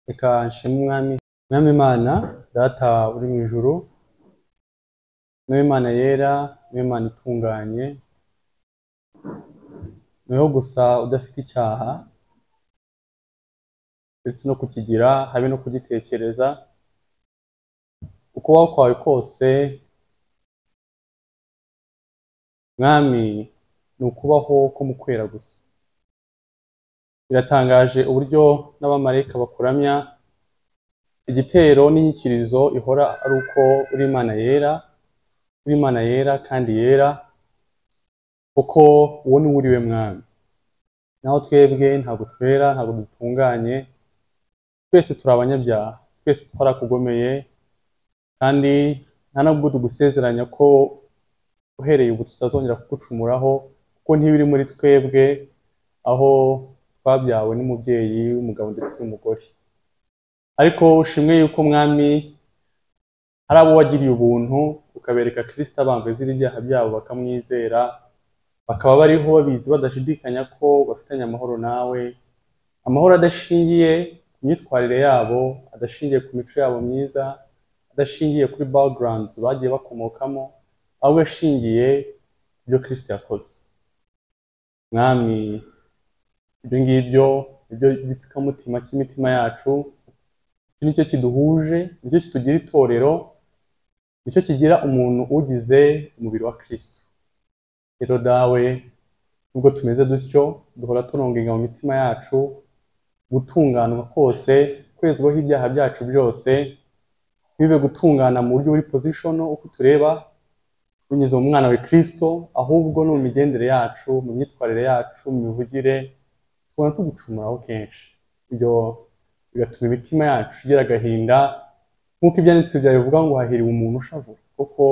reka nshime umwami mwami imana data uri mu ijuru niwe imana yera niwe imana itunganye niho gusa udafite icyaha ndetse no kukigira habe no kugitekereza ukubaho kwawe kose mwami ni ukubaho ko mu kwera gusa biratangaje uburyo n'abamarayika bakuramya igitero n'inyikirizo ihora ari uko uri imana yera uri imana yera kandi yera kuko uwo ni wuriwe mwami naho twebwe ntabwo twera ntabwo dutunganye twese turi abanyabyaha twese twarakugomeye kandi nta nubwo tugusezeranya ko uhereye ubu tutazongera kugucumuraho kuko ntibiri muri twebwe aho twabyawe n'umubyeyi w'umugabo ndetse n'umugore ariko ushimwe yuko mwami hari abo wagiriye ubuntu ukabereka kirisita bamvezira ibyaha byabo bakamwizera bakaba bariho babizi badashidikanya ko bafitanye amahoro nawe amahoro adashingiye ku myitwarire yabo adashingiye ku mico yabo myiza adashingiye kuri backgrounds bagiye bakomokamo ahubwo ashingiye ku byo kirisita yakoze mwami ibyo ngibyo nibyo gitsikamutima cy'imitima yacu iki nicyo kiduhuje nicyo kitugira itorero nicyo kigira umuntu ugize umubiri wa kirisita rero dawe nubwo tumeze dutyo duhora turongenga mu mitima yacu gutunganwa kose kwezwaho ibyaha byacu byose bibe gutungana mu buryo buri pozishono uko tureba binyuze mu mwana wa kirisito ahubwo no mu migendere yacu mu myitwarire yacu mu mivugire tubona tugucumuraho kenshi ibyo bigatuma imitima yacu igira agahinda nk'uko ibyanditse byawe bivuga ngo hahiriwe umuntu ushavu kuko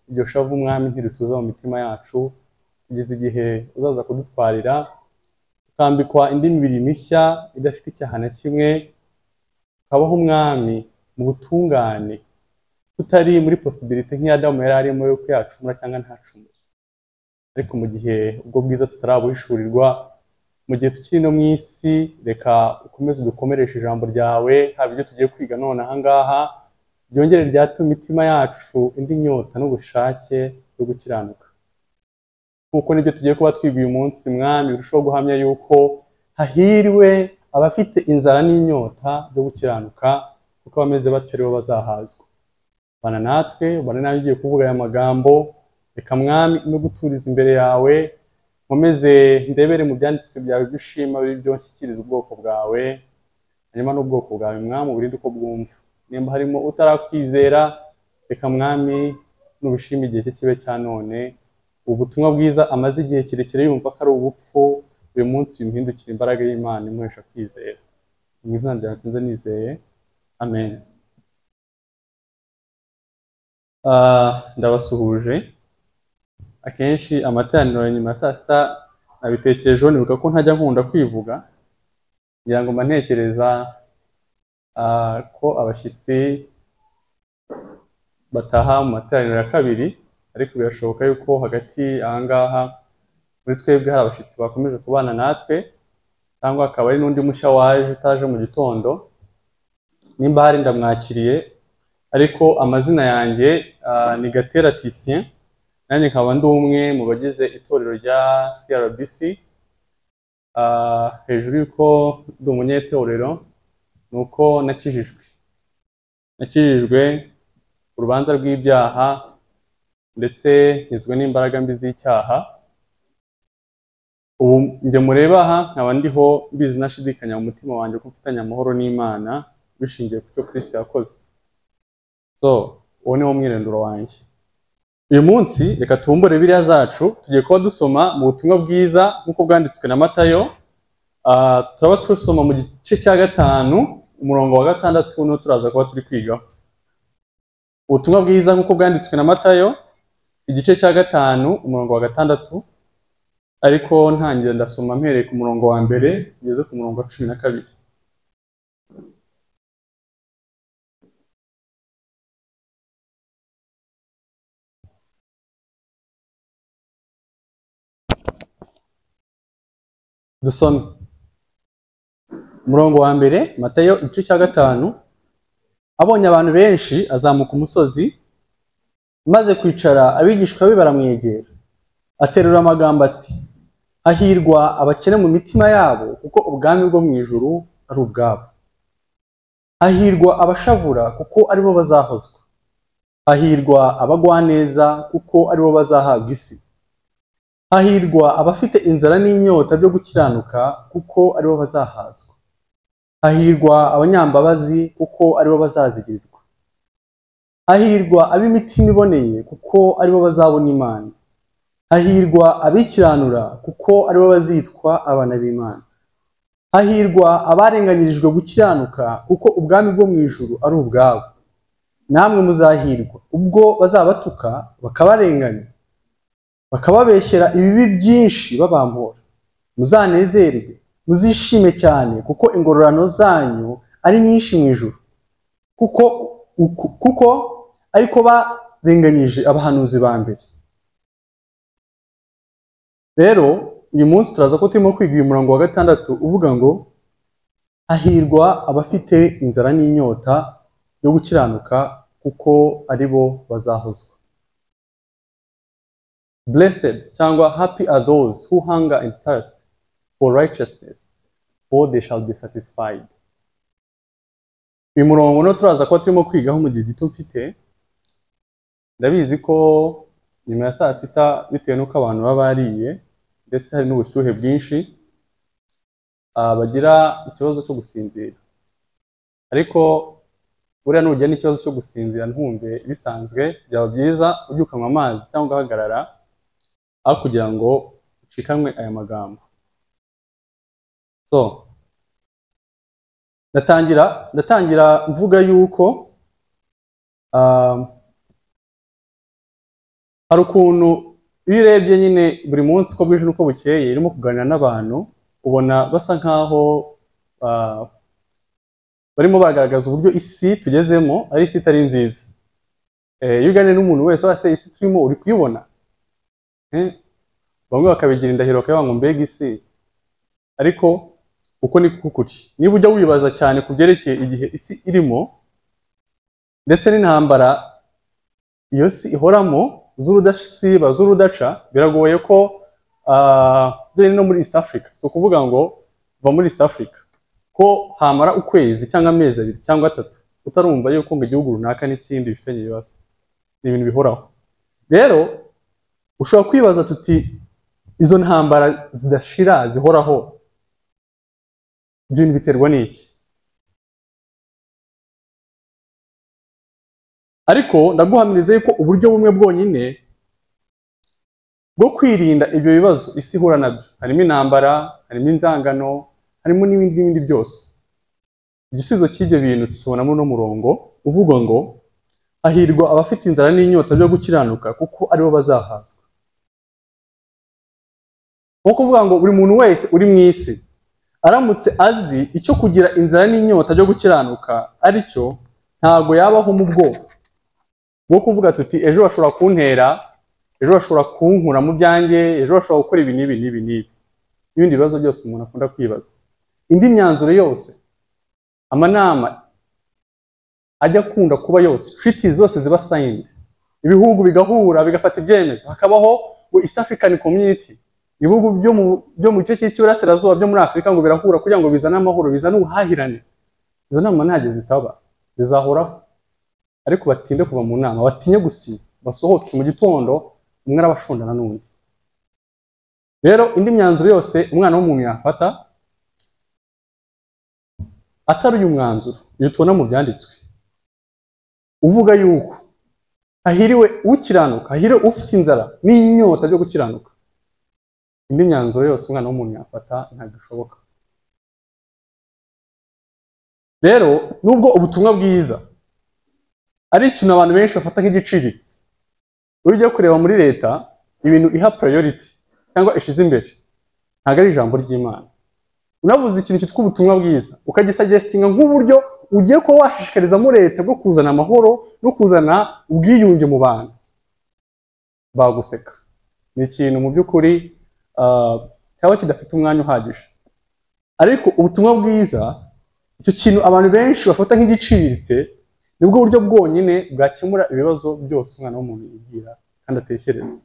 iryo shavu umwami ntirutuza mu mitima yacu kugeza igihe uzaza kudutwarira tukambikwa indi mibiri mishya idafite icyaha na kimwe tukabaho umwami mu butungane tutari muri posibilite nk'iyadamu yari arimo yo kuyacumura cyangwa ntacumure ariko mu gihe ubwo bwiza tutarabuhishurirwa mu gihe tukiri no mu isi reka ukomeze dukomereshe ijambo ryawe haba ibyo tugiye kwiga none ahangaha ryongere ryatse mu mitima yacu indi nyota n'ubushake bwo gukiranuka kuko nibyo tugiye kuba twiga uyu munsi mwami birushaho guhamya yuko hahirwe abafite inzara n'inyota byo gukiranuka kuko abameze batyo aribo bazahazwa bana natwe bana nawe ugiye kuvuga aya magambo reka mwami no guturiza imbere yawe nkomeze ndebere mu byanditswe byawe ibyo ushima byo nshyikiriza ubwoko bwawe hanyuma n'ubwoko bwawe mwami uburinde uko bwumva nimba harimo utarakwizera reka mwami n'ubishima igihe cye kibe cya none ubu butumwa bwiza amaze igihe kirekire yumva ko ari ubupfu uyu munsi bimuhindukira imbaraga y'imana imuhesha kwizera mu izina rya nsinze nizeye amen ndabasuhuje akenshi amateraniro ya nyuma ya saa sita nabitekerejeho nibuka ko ntajya nkunda kwivuga kugira ngo mba ntekereza ko abashyitsi bataha mu materaniro ya kabiri ariko birashoboka yuko hagati ahangaha muri twebwe hari abashyitsi bakomeje kubana natwe cyangwa akaba ari n'undi mushya waje utaje mu gitondo nimba hari ndamwakiriye ariko amazina yanjye ni gatera tisiyen nanjye nkaba ndi umwe mu bagize itorero rya CRBC hejuru y'uko ndi umunyetorero ni uko nakijijwe nakijijwe urubanza rw'ibyaha ndetse nkizwe n'imbaraga mbi z'icyaha ubu njye mureba aha nkaba ndiho mbizi nashidikanya mu mutima wanjye ko mfitanye amahoro n'imana bishingiye ku cyo kirisita yakoze so uwo ni wo mwirondoro wanjye uyu munsi reka tumbure biriya zacu tugiye kuba dusoma mu butumwa bwiza nk'uko bwanditswe na matayo turaba dusoma mu gice cya gatanu umurongo wa gatandatu niwo turaza kuba turi kwigaho ubutumwa bwiza nk'uko bwanditswe na matayo igice cya gatanu umurongo wa gatandatu ariko ntangira ndasoma mpereye ku murongo wa mbere ngeze ku murongo wa cumi na kabiri dusome umurongo wa mbere matayo igice cya gatanu abonye abantu benshi azamuka umusozi maze kwicara abigishwa be baramwegera aterura amagambo ati hahirwa abakene mu mitima yabo kuko ubwami bwo mu ijuru ari ubwabo hahirwa abashavura kuko aribo bazahozwa hahirwa abagwaneza kuko aribo bazahabwa isi hahirwa abafite inzara n'inyota byo gukiranuka kuko aribo bazahazwa hahirwa abanyambabazi kuko aribo bazazigirirwa hahirwa ab'imitima iboneye kuko aribo bazabona imana hahirwa abikiranura kuko aribo bazitwa abana b'imana hahirwa abarenganyirijwe gukiranuka kuko ubwami bwo mu ijuru ari ubwabo namwe muzahirwa ubwo bazabatuka bakabarenganya bakababeshyera ibibi byinshi babambura muzanezerwe muzishime cyane kuko ingororano zanyu ari nyinshi mu ijuru kuko uku- kuko ariko barenganyije abahanuzi ba mbere rero uyu munsi turaza ko turimo kwiga uyu murongo wa gatandatu uvuga ngo hahirwa abafite inzara n'inyota yo gukiranuka kuko ari bo bazahozwa blessed cyangwa happy are those who hunger and thirst for righteousness for they shall be satisfied uyu murongo no turaza kuba turimo kwigaho mu gihe gito mfite ndabizi ko nyuma ya saa sita bitewe n'uko abantu baba bariye ndetse hari n'ubushyuhe bwinshi ah, bagira ikibazo cyo gusinzira ariko buriya nujya n'ikibazo cyo gusinzira ntumve bisanzwe byaba byiza ujye ukanywa amazi cyangwa ugahagarara aho kugira ngo ucikanwe aya magambo so ndatangira ndatangira mvuga yuko ah, hari ukuntu iyo urebye nyine buri munsi uko bwije n'uko bukeye urimo kuganira n'abantu ubona basa nkaho ah, barimo bagaragaza uburyo isi tugezemo ari isi itari nziza Eh, iyo uganira n'umuntu wese wese isi turimo uri kuyibona Eh, bamwe bakabigira indahiro bakavuga ngo mbega isi ariko uko ni kuko kuri niba ujya wibaza cyane ku byerekeye igihe isi irimo ndetse n'intambara iyo si ihoramo z'urudasiba z'urudaca biragoye ko ah, bene no muri east africa si ukuvuga ngo va muri east africa ko hamara ukwezi cyangwa amezi abiri cyangwa atatu utarumva yuko ngo igihugu runaka n'ikindi bifitanye ibibazo ni ibintu bihoraho rero ushobora kwibaza tuti izo ntambara zidashira zihoraho ibyo bintu biterwa n'iki ariko ndaguhamiriza yuko uburyo bumwe bwonyine bwo kwirinda ibyo bibazo isi ihura nabyo harimo intambara harimo inzangano harimo n'ibindi n'ibindi byose igisubizo cy'ibyo bintu tukibona muri uno murongo uvuga ngo hahirwa abafite inzara n'inyota byo gukiranuka kuko aribo bazahazwa ni ukuvuga ngo buri muntu wese uri mu isi aramutse azi icyo kugira inzara n'inyota byo gukiranuka aricyo ntabwo yabaho mu bwoko bwo kuvuga tuti ejo bashobora kuntera ejo bashobora kunkura mu byanjye ejo bashobora gukora ibi n'ibi n'ibi n'ibi n'ibindi bibazo byose umuntu akunda kwibaza indi myanzuro yose amanama ajya akunda kuba yose treaty zose ziba signed ibihugu bigahura bigafata ibyemezo hakabaho ngo east african community ibihugu byo mu byo mu gice cy'iburasirazuba byo muri afurika ngo birahura kugira ngo bizane amahoro bizane ubuhahirane izo nama ntacyo zitaba zizahoraho ariko batinde kuva mu nama batinye gusiba basohoke mu gitondo umwe arabashondana n'undi rero indi myanzuro yose umwana w'umuntu yafata atari uyu mwanzuro uyu tubona mu byanditswe uvuga yuko hahiriwe ukiranuka hahiriwe ufite inzara n'inyota byo gukiranuka indi myanzuro yose umwana w'umuntu yafata ntabwo ishoboka rero nubwo ubutumwa bwiza ari ikintu abantu benshi bafata nk'igiciriritse iyo ugiye kureba muri leta ibintu iha priority cyangwa ishyize imbere ntabwo ari ijambo ry'imana unavuze ikintu cyitwa ubutumwa bwiza ukagisagestinga nk'uburyo ugiye kuba washishikarizamo leta bwo kuzana amahoro no kuzana ubwiyunge mu bantu baguseka ni ikintu mu by'ukuri ah, cyaba kidafite umwanya uhagije ariko ubutumwa bwiza icyo kintu abantu benshi bafata nk'igiciriritse nibwo buryo bwonyine bwakemura ibibazo byose umwana w'umuntu yigira kandi atekereza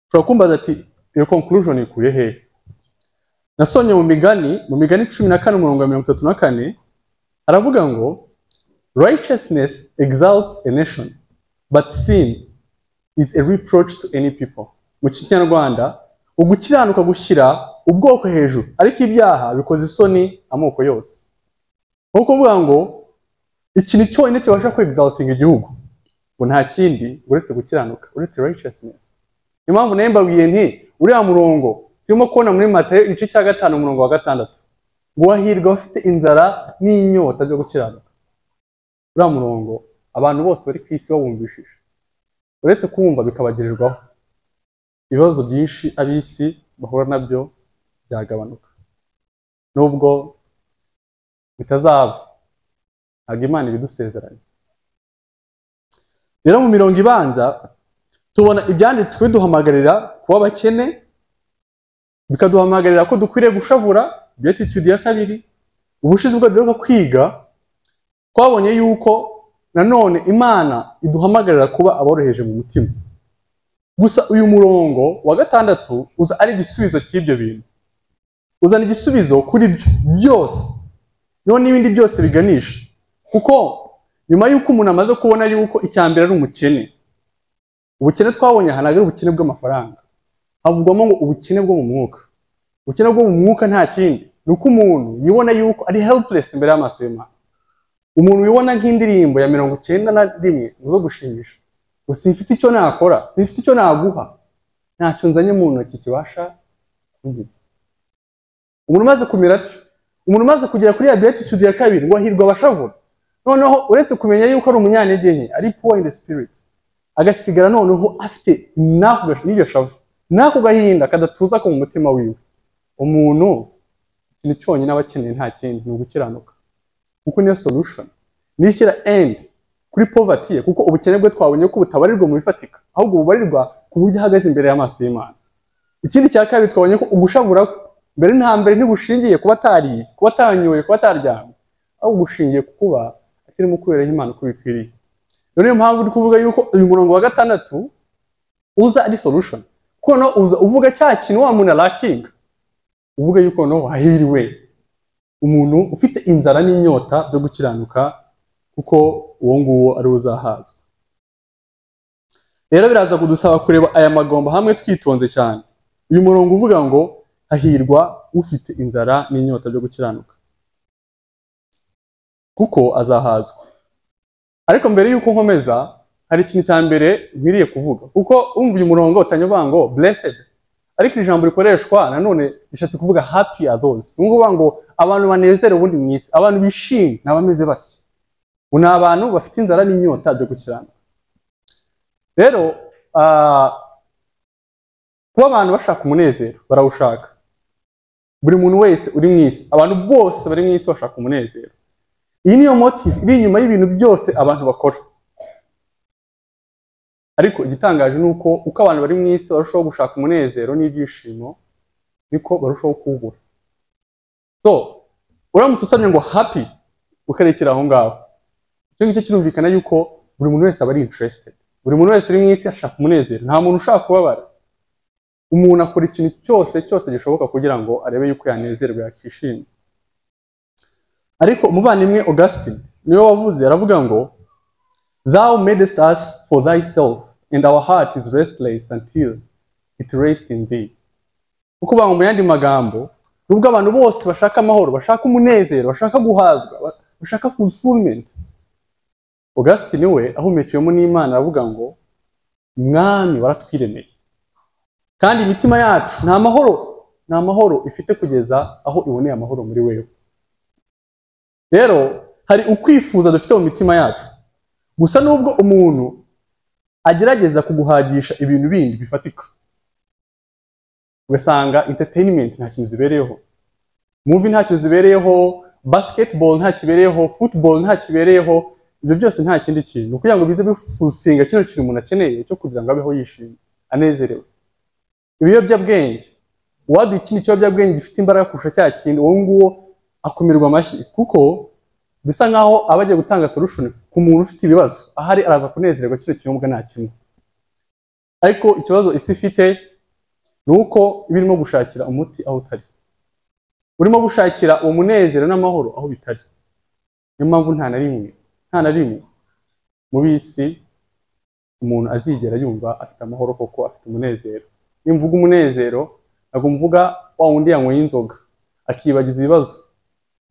ushobora kumbaza ati iyo conclusion ikuye hehe nasomye mu migani mu migani cumi na kane umurongo wa mirongo itatu na kane aravuga ngo righteousness exalts a nation but sin is a reproach to any people mu kinyarwanda ugukiranuka gushyira ubwoko hejuru ariko ibyaha bikoze isoni amoko yose ni ukuvuga ngo ikintu cyonyine kibasha kwegizaltinga igihugu ngo nta kindi uretse gukiranuka uretse righteousness niyo mpamvu nayo mbabwiye nti uriya murongo turimo kubona muri matayo igice cya gatanu umurongo wa gatandatu ngo wahirwa abafite inzara n'inyota byo gukiranuka uriya murongo abantu bose bari ku isi bawumvishije uretse kuwumva bikabagirirwaho ibibazo byinshi ab'isi bahura nabyo byagabanuka nubwo bitazaba ntabwo imana ibidusezeranye rero mu mirongo ibanza tubona ibyanditswe biduhamagarira kuba abakene bikaduhamagarira ko dukwiriye gushavura beatitude ya kabiri ubushize ubwo duheruka kwiga twabonye yuko nanone imana iduhamagarira kuba aboroheje mu mutima gusa uyu murongo wa gatandatu uza ari igisubizo cy'ibyo bintu uzana igisubizo kuri byo byose niho n'ibindi byose biganisha kuko nyuma y'uko umuntu amaze kubona yuko icya mbere ari umukene ubukene twabonye aha ntabwo ari ubukene bw'amafaranga havugwamo ngo ubukene bwo mu mwuka ubukene bwo mu mwuka nta kindi ni uko umuntu yibona yuko ari helpless imbere y'amaso y'imana umuntu wibona nk'indirimbo ya mirongo icyenda na rimwe zo gushimisha ngo simfite icyo nakora simfite icyo naguha ntacyo nzanye mu ntoki kibasha kubigiza umuntu umaze kumera atyo umuntu umaze kugera kuri ya beatitude ya kabiri ngo ahirwe abashavura noneho uretse kumenya yuko ari umunyantege nke ari poor in the spirit agasigara noneho afite n'iryo shavu n'ako gahinda kadatuza ko mu mutima wiwe umuntu ikintu cyonyine aba akeneye nta kindi ni ugukiranuka kuko niyo solution ni ishyira end kuri poverty ye kuko ubukene bwe twabonye ko butabarirwa mu bifatika ahubwo bubarirwa ku buryo ahagaze imbere y'amaso y'imana ikindi cya kabiri twabonye ko ugushavura mbere na mbere ntibushingiye kuba atariye kuba atanyoye kuba ataryamye ahubwo bushingiye ku kuba atarimo kuberaho imana uko bikwiriye niyo mpamvu uri kuvuga yuko uyu murongo wa gatandatu uza ari solution kono uza uvuga cya kintu wa muntu arakinga uvuga yuko no wahiriwe umuntu ufite inzara n'inyota byo gukiranuka kuko uwo nguwo ari uzahazwa rero biraza kudusaba kureba aya magambo hamwe twitonze cyane uyu murongo uvuga ngo hahirwa ufite inzara n'inyota byo gukiranuka kuko azahazwa ariko mbere y'uko nkomeza hari ikintu cya mbere nkwiriye kuvuga kuko umva uyu murongo utanyavuga ngo blessed ariko iri jambo rikoreshwa nanone rishatse kuvuga happy are those ni ukuvuga ngo abantu banezerewe ubundi mu isi abantu bishimye ni abameze batya ubu ni abantu bafite inzara n'inyota byo gukiranuka rero kuba abantu bashaka umunezero barawushaka buri muntu wese uri mu isi abantu bose bari mu isi bashaka umunezero iyi niyo motive iri inyuma y'ibintu byose abantu bakora ariko igitangaje ni uko uko abantu bari mu isi barushaho gushaka umunezero n'ibyishimo niko barushaho kuwubura so uramutse usabye ngo happy ukarekera aho ngaho icyo ngicyo kirumvikana yuko buri muntu wese aba ari interested buri muntu wese uri mu isi ashaka umunezero nta muntu ushaka kubabara umuntu akora ikintu cyose cyose gishoboka kugira ngo arebe yuko yanezerwa yakishima ariko umuvandimwe augustin niwe wavuze aravuga ngo Thou madest us for thyself, and our heart is restless until it rests in thee. ukuvuga ngo mu yandi magambo nubwo abantu bose bashaka amahoro bashaka umunezero bashaka guhazwa bashaka fulfillment augustin we ahumekewemo n'imana aravuga ngo mwami waratwiremeye kandi imitima yacu nta mahoro nta mahoro ifite kugeza aho iboneye amahoro muri wewe rero hari ukwifuza dufite mu mitima yacu gusa nubwo umuntu agerageza kuguhagisha ibintu bindi bifatika ugasanga entertainment nta kintu zibereyeho movie nta kintu zibereyeho basketball nta kibereyeho football nta kibereyeho ibyo byose nta kindi kintu kugira ngo bize bifusinga kino kintu umuntu akeneye cyo kugira ngo abeho yishimye anezerewe ibiyobyabwenge uwaduha ikindi kiyobyabwenge gifite imbaraga kurusha cya kintu uwo nguwo akumirwa amashyi kuko bisa nkaho aba agiye gutanga solution ku muntu ufite ibibazo ahari araza kunezererwa kino kinyobwa nta kimwe ariko ikibazo isi ifite ni uko iba irimo gushakira umuti aho utari urimo gushakira uwo munezero n'amahoro aho bitari niyo mpamvu nta na rimwe nta na rimwe muri iyi si umuntu azigera yumva afite amahoro koko afite umunezero iyo mvuga umunezero ntabwo mvuga wa wundi yanyweye inzoga akiyibagiza ibibazo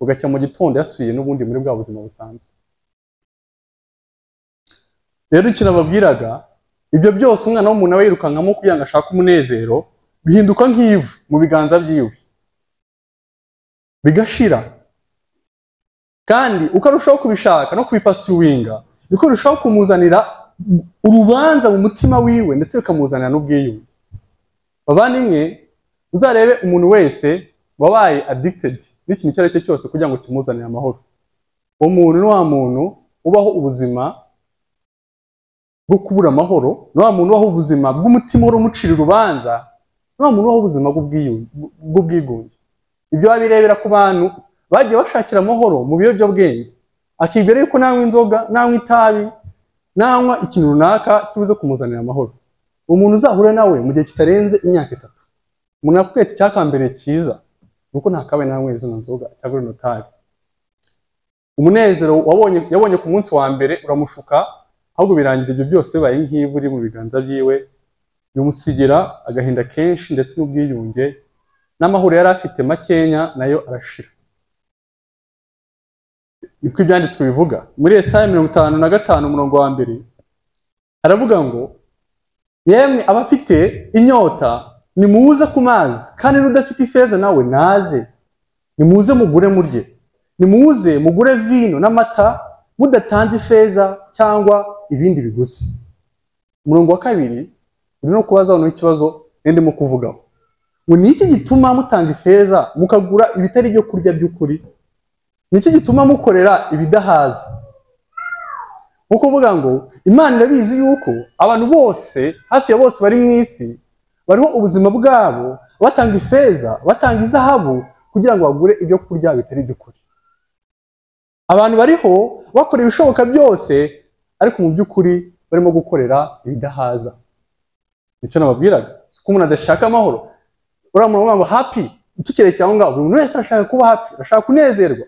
ugacya mu gitondo yasubiye n'ubundi muri bwa buzima busanzwe rero icyo nababwiraga ibyo byose umwana w'umuntu aba yirukankamo kugira ngo ashake umunezero bihinduka nk'ivu mu biganza byiwe bigashira kandi uko arushaho kubishaka no kubipasuwinga niko arushaho kumuzanira urubanza mu mutima wiwe ndetse bikamuzanira n'ubwiyunge bavandimwe uzarebe umuntu wese wabaye addicted n'ikintu icyo ari cyo cyose kugira ngo kimuzanire amahoro uwo muntu ni wa muntu ubaho ubuzima bwo kubura amahoro ni wa muntu ubaho ubuzima bw'umutima uhora umucira urubanza ni wa muntu ubaho ubuzima bw'ubwigunge ibyo babirebera ku bantu bagiye bashakira amahoro mu biyobyabwenge akibwira yuko nanywa inzoga nanywa itabi nanywa ikintu runaka kibuze kumuzanira amahoro umuntu uzahura nawe mu gihe kitarenze imyaka itatu umuntu akubwira icyakambere cyiza nuko ntakabaye nanywe izo nzoga cyangwa ino tabi umunezero wabonye yabonye ku munsi wa mbere uramushuka ahubwo birangira ibyo byose bibaye nk'ivu iri mu biganza byiwe bimusigira agahinda kenshi ndetse n'ubwiyunge n'amahoro yari afite makenya nayo arashira niko ibyanditswe bivuga muri esaya mirongo itanu na gatanu umurongo wa mbere haravuga ngo yemwe abafite inyota nimuze ku mazi kandi n'udafite ifeza nawe naze nimuze mugure murye nimuze mugure vino n'amata mudatanze ifeza cyangwa ibindi biguzi umurongo wa kabiri uri no kubaza noneho ikibazo ndimo kuvugaho ngo ni iki gituma mutanga ifeza mukagura ibitari ibyo kurya by'ukuri ni iki gituma mukorera ibidahaza ni ukuvuga ngo imana irabizi yuko abantu bose hafi ya bose bari mu isi bariho ubuzima bwabo batanga ifeza batanga izahabu kugira ngo bagure ibyo kurya bitari iby'ukuri abantu bariho bakora ibishoboka byose ariko mu by'ukuri barimo gukorera ibidahaza nicyo nababwiraga si uko umuntu adashaka amahoro uriya muntu ngo hapi tukerekeye aho ngaho buri muntu wese arashaka kuba hapi arashaka kunezerwa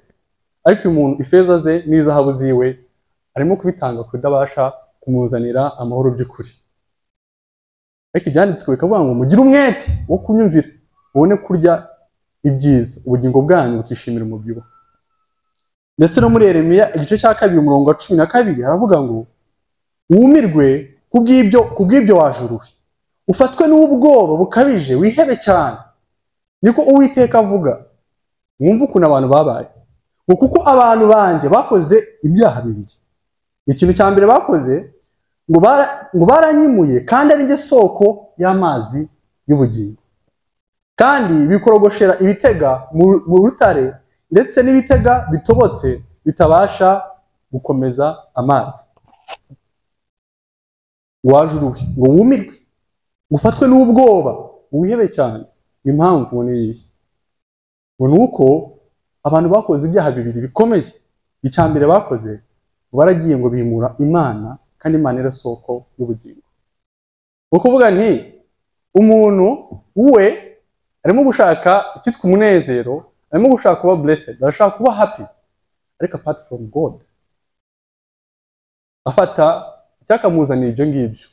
ariko uyu muntu ifeza ze n'izahabu ziwe arimo kubitanga kudabasha kumuzanira amahoro by'ukuri ariko ibyanditswe bikavuga ngo mugire umwete wo kunyumvira ubone kurya ibyiza ubugingo bwanyu bukishimira umubyibuho ndetse no muri Yeremiya igice cya kabiri umurongo wa cumi na kabiri haravuga ngo wumirwe ku bw'ibyo wajuruwe ufatwe n'ubwoba bukabije wihebe cyane niko uwiteka avuga mwumve ukuntu abantu babaye ngo kuko abantu banjye bakoze ibyaha bibiri ikintu cya mbere bakoze ngo baranyimuye kandi ari njye soko y'amazi y'ubugingo kandi bikorogoshera ibitega mu rutare ndetse n'ibitega bitobotse bitabasha gukomeza amazi wajuruwe ngo wumirwe ngo ufatwe n'ubwoba wihebe cyane impamvu ni iyi ngo ni uko abantu bakoze ibyaha bibiri bikomeye icya mbere bakoze baragiye ngo bimura imana kandi imana era soko y'ubugingo ni ukuvuga nti umuntu we arimo gushaka icyitwa umunezero arimo gushaka kuba blessed arashaka kuba happy ariko apart from god afata icyakamuzanira ibyo ngibyo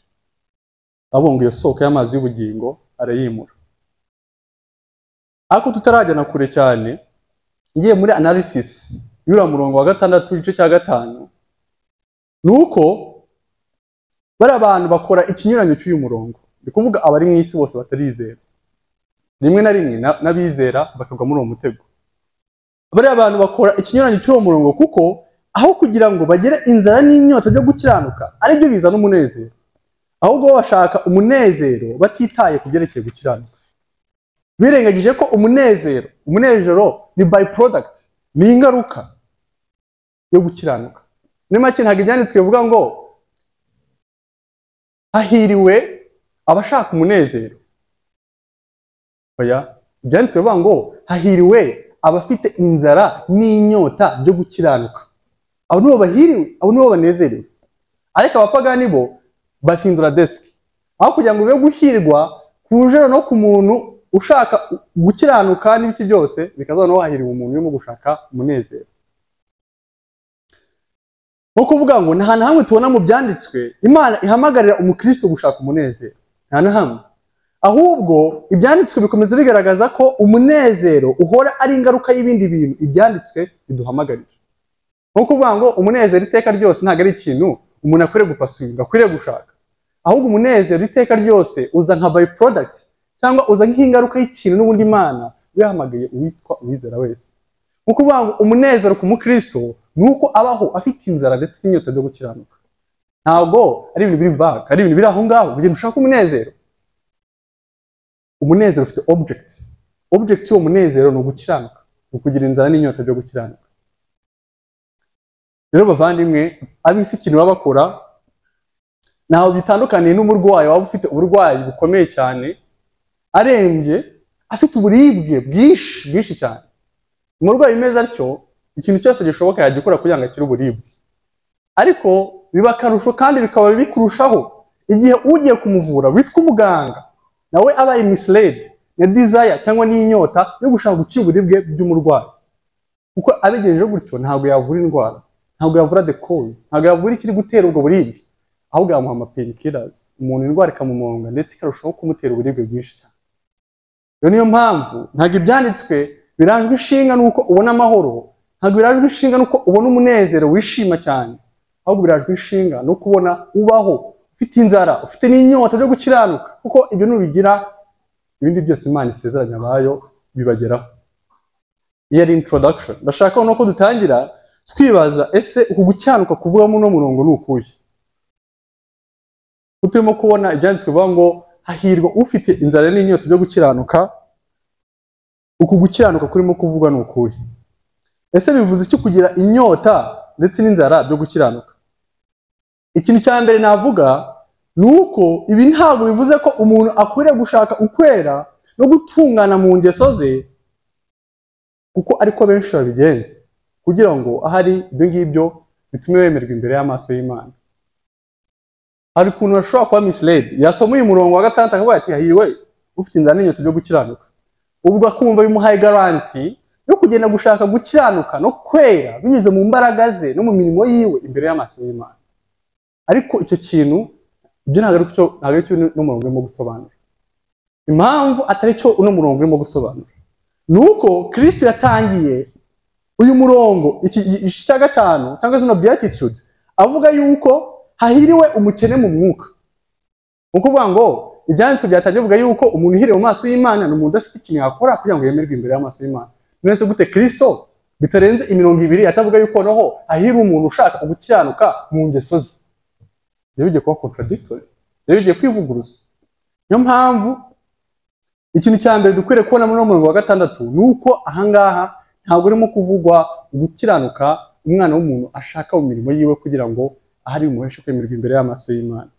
abonga iyo soko y'amazi y'ubugingo arayimura ariko tutarajyana kure cyane ngiye muri analysis y'uriya murongo wa gatandatu igice cya gatanu ni uko bariya bantu bakora ikinyuranyo cy'uyu murongo ni kuvuga abari mu isi bose batarizera rimwe na rimwe n'abizera bakagwa muri uwo mutego bariya abantu bakora ikinyuranyo cy'uwo murongo kuko aho kugira ngo bagire inzara n'inyota byo gukiranuka aribyo bizana umunezero ahubwo bo bashaka umunezero batitaye ku byerekeye gukiranuka birengagije ko umunezero umunezero ni by product ni ingaruka yo gukiranuka muri make ntabwo ibyanditswe bivuga ngo hahiriwe abashaka umunezero oya byanditswe bivuga ngo hahiriwe abafite inzara n'inyota byo gukiranuka abo nibo bahiriwe abo nibo banezerewe ariko abapagani bo bahindura desiki aho kugira ngo ube guhirwa kujana no ku muntu ushaka gukiranuka n'ibiki byose bikazabona wahiriwe umuntu urimo gushaka umunezero ni ukuvuga ngo nta na hamwe tubona mu byanditswe imana ihamagarira umukristo gushaka umunezero nta na hamwe ahubwo ibyanditswe bikomeza bigaragaza ko umunezero uhora ari ingaruka y'ibindi bintu ibyanditswe biduhamagarira ni ukuvuga ngo umunezero iteka ryose ntabwo ari ikintu umuntu akwiriye gupasuringa akwiriye gushaka ahubwo umunezero iteka ryose uza nka bayi porodagiti cyangwa uza nk'ingaruka y''ikintu n'ubundi imana yahamagaye uwitwa uwizera wese ni ukuvuga ngo umunezero ku mukristo ni uko abaho afite inzara ndetse n'inyota byo gukiranuka ntabwo ari ibintu biri vaga ari ibintu biri aho ngaho kugira ngo ushake umunezero umunezero ufite object object y'uwo munezero ni ugukiranuka ni ukugira inzara n'inyota byo gukiranuka rero bavandimwe ab'isi ikintu baba bakora ntaho bitandukaniye n'umurwayi waba ufite uburwayi bukomeye cyane arembye afite uburibwe bwinshi bwinshi cyane umurwayi umeze atyo ikintu cyose gishoboka yajya ukora kugira ngo akire uburibwe ariko biba akarusho kandi bikaba bikurushaho igihe ugiye kumuvura witwa umuganga nawe abaye misiledi na dizaya cyangwa n'inyota yo gushaka gukira uburibwe by'umurwayi kuko abigenje gutyo ntabwo yavura indwara ntabwo yavura the cause ntabwo yavura ikiri gutera ubwo buribwe ahubwo yamuha amapainkillers umuntu indwara ikamumonga ndetse ikarushaho kumutera uburibwe bwinshi cyane iyo niyo mpamvu ntabwo ibyanditswe birajwe ishinga n'uko ubona amahoro ntabwo birajwe ishinga n'uko ubona umunezero wishima cyane ahubwo birajwe ishinga no kubona ubaho ufite inzara ufite n'inyota byo gukiranuka kuko ibyo nubigira ibindi byose imana isezeranya abayo bibageraho iyo ari introduction ndashaka noneho ko dutangira twibaza ese uku gukiranuka kuvugamo uno murongo ni ukuhe uturimo kubona ibyanditswe bivuga ngo hahirwa ufite inzara n'inyota byo gukiranuka uku gukiranuka kurimo kuvugwa ni ukuhe ese bivuze iki kugira inyota ndetse n'inzara byo gukiranuka ikintu cya mbere navuga ni uko ibi ntabwo bivuze ko umuntu akwiriye gushaka ukwera no gutungana mu ngeso ze kuko ariko benshi babigenza kugira ngo ahari ibyo ngibyo bitume bemerwa imbere y'amaso y'imana hari ukuntu ashobora kuba misiledi yasoma uyu murongo wa gatandatu akavuga ati hahiriwe ufite inzara n'inyota byo gukiranuka ubwo akumva bimuhaye garanti yo kugenda gushaka gukiranuka no kwera binyuze mu mbaraga ze no mu mirimo yiwe imbere y'amaso y'imana ariko icyo kintu ibyo ntabwo ari cyo ntabwo ari cyo uno murongo urimo gusobanura impamvu atari cyo uno murongo urimo gusobanura ni uko kirisito yatangiye uyu murongo iki gice cya gatanu cyangwa zino beatitude avuga yuko hahiriwe umukene mu mwuka ni ukuvuga ngo ibyanditse byatangiye bivuga yuko umuntu uhiriye mu maso y'imana ni umuntu udafite ikintu yakora kugira ngo yemerwe imbere y'amaso y'imana mwese gute kirisito bitarenze imirongo ibiri atavuga yuko noneho ahira umuntu ushaka gukiranuka mu ngeso ze rero bigiye kuba contradictory rero bigiye kwivuguruza niyo mpamvu ikintu cya mbere dukwiriye kubona muri murongo wa gatandatu ni uko ahangaha ntabwo urimo kuvugwa gukiranuka umwana w'umuntu ashaka mu mirimo yiwe kugira ngo ahari bimuheshe kwemerwa imbere y'amaso y'imana